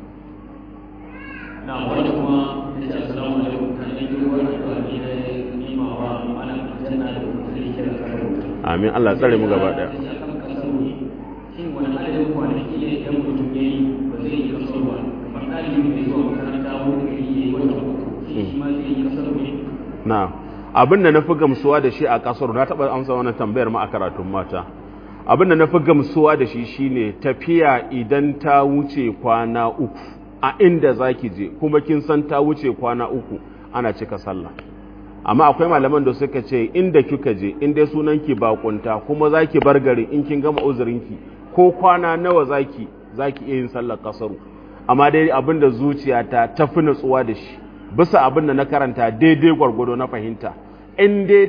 Na wani kuma ya ce assalamu alaikum kan yi yi wani addu'a ne na nima wa ana aljanna da kuma zai kira karo. amin Allah tsare mu gaba daya Ya kan kasar ne. Shin wani adadin kwanaki ne idan mutum ya yi ba zai yi kasar ba. Kamar ɗalibi mai zuwa makaranta wani gari ya yi wata uku. Shin shi ma zai yi kasar ne? na abin da na fi gamsuwa da shi a kasar na taɓa amsa wannan tambayar ma a karatun mata abin da na fi gamsuwa da shi shine tafiya idan ta wuce kwana uku a inda za ki je kuma kin san ta wuce kwana uku ana cika sallah amma akwai malaman da suka ce inda kika je in dai sunanki bakunta kuma za ki bar gari in kin gama uzurinki ko kwana nawa za ki za ki iya yin sallar kasaru amma dai abin da zuciyata ta fi natsuwa da shi bisa abin da na karanta daidai gwargwado na fahimta in dai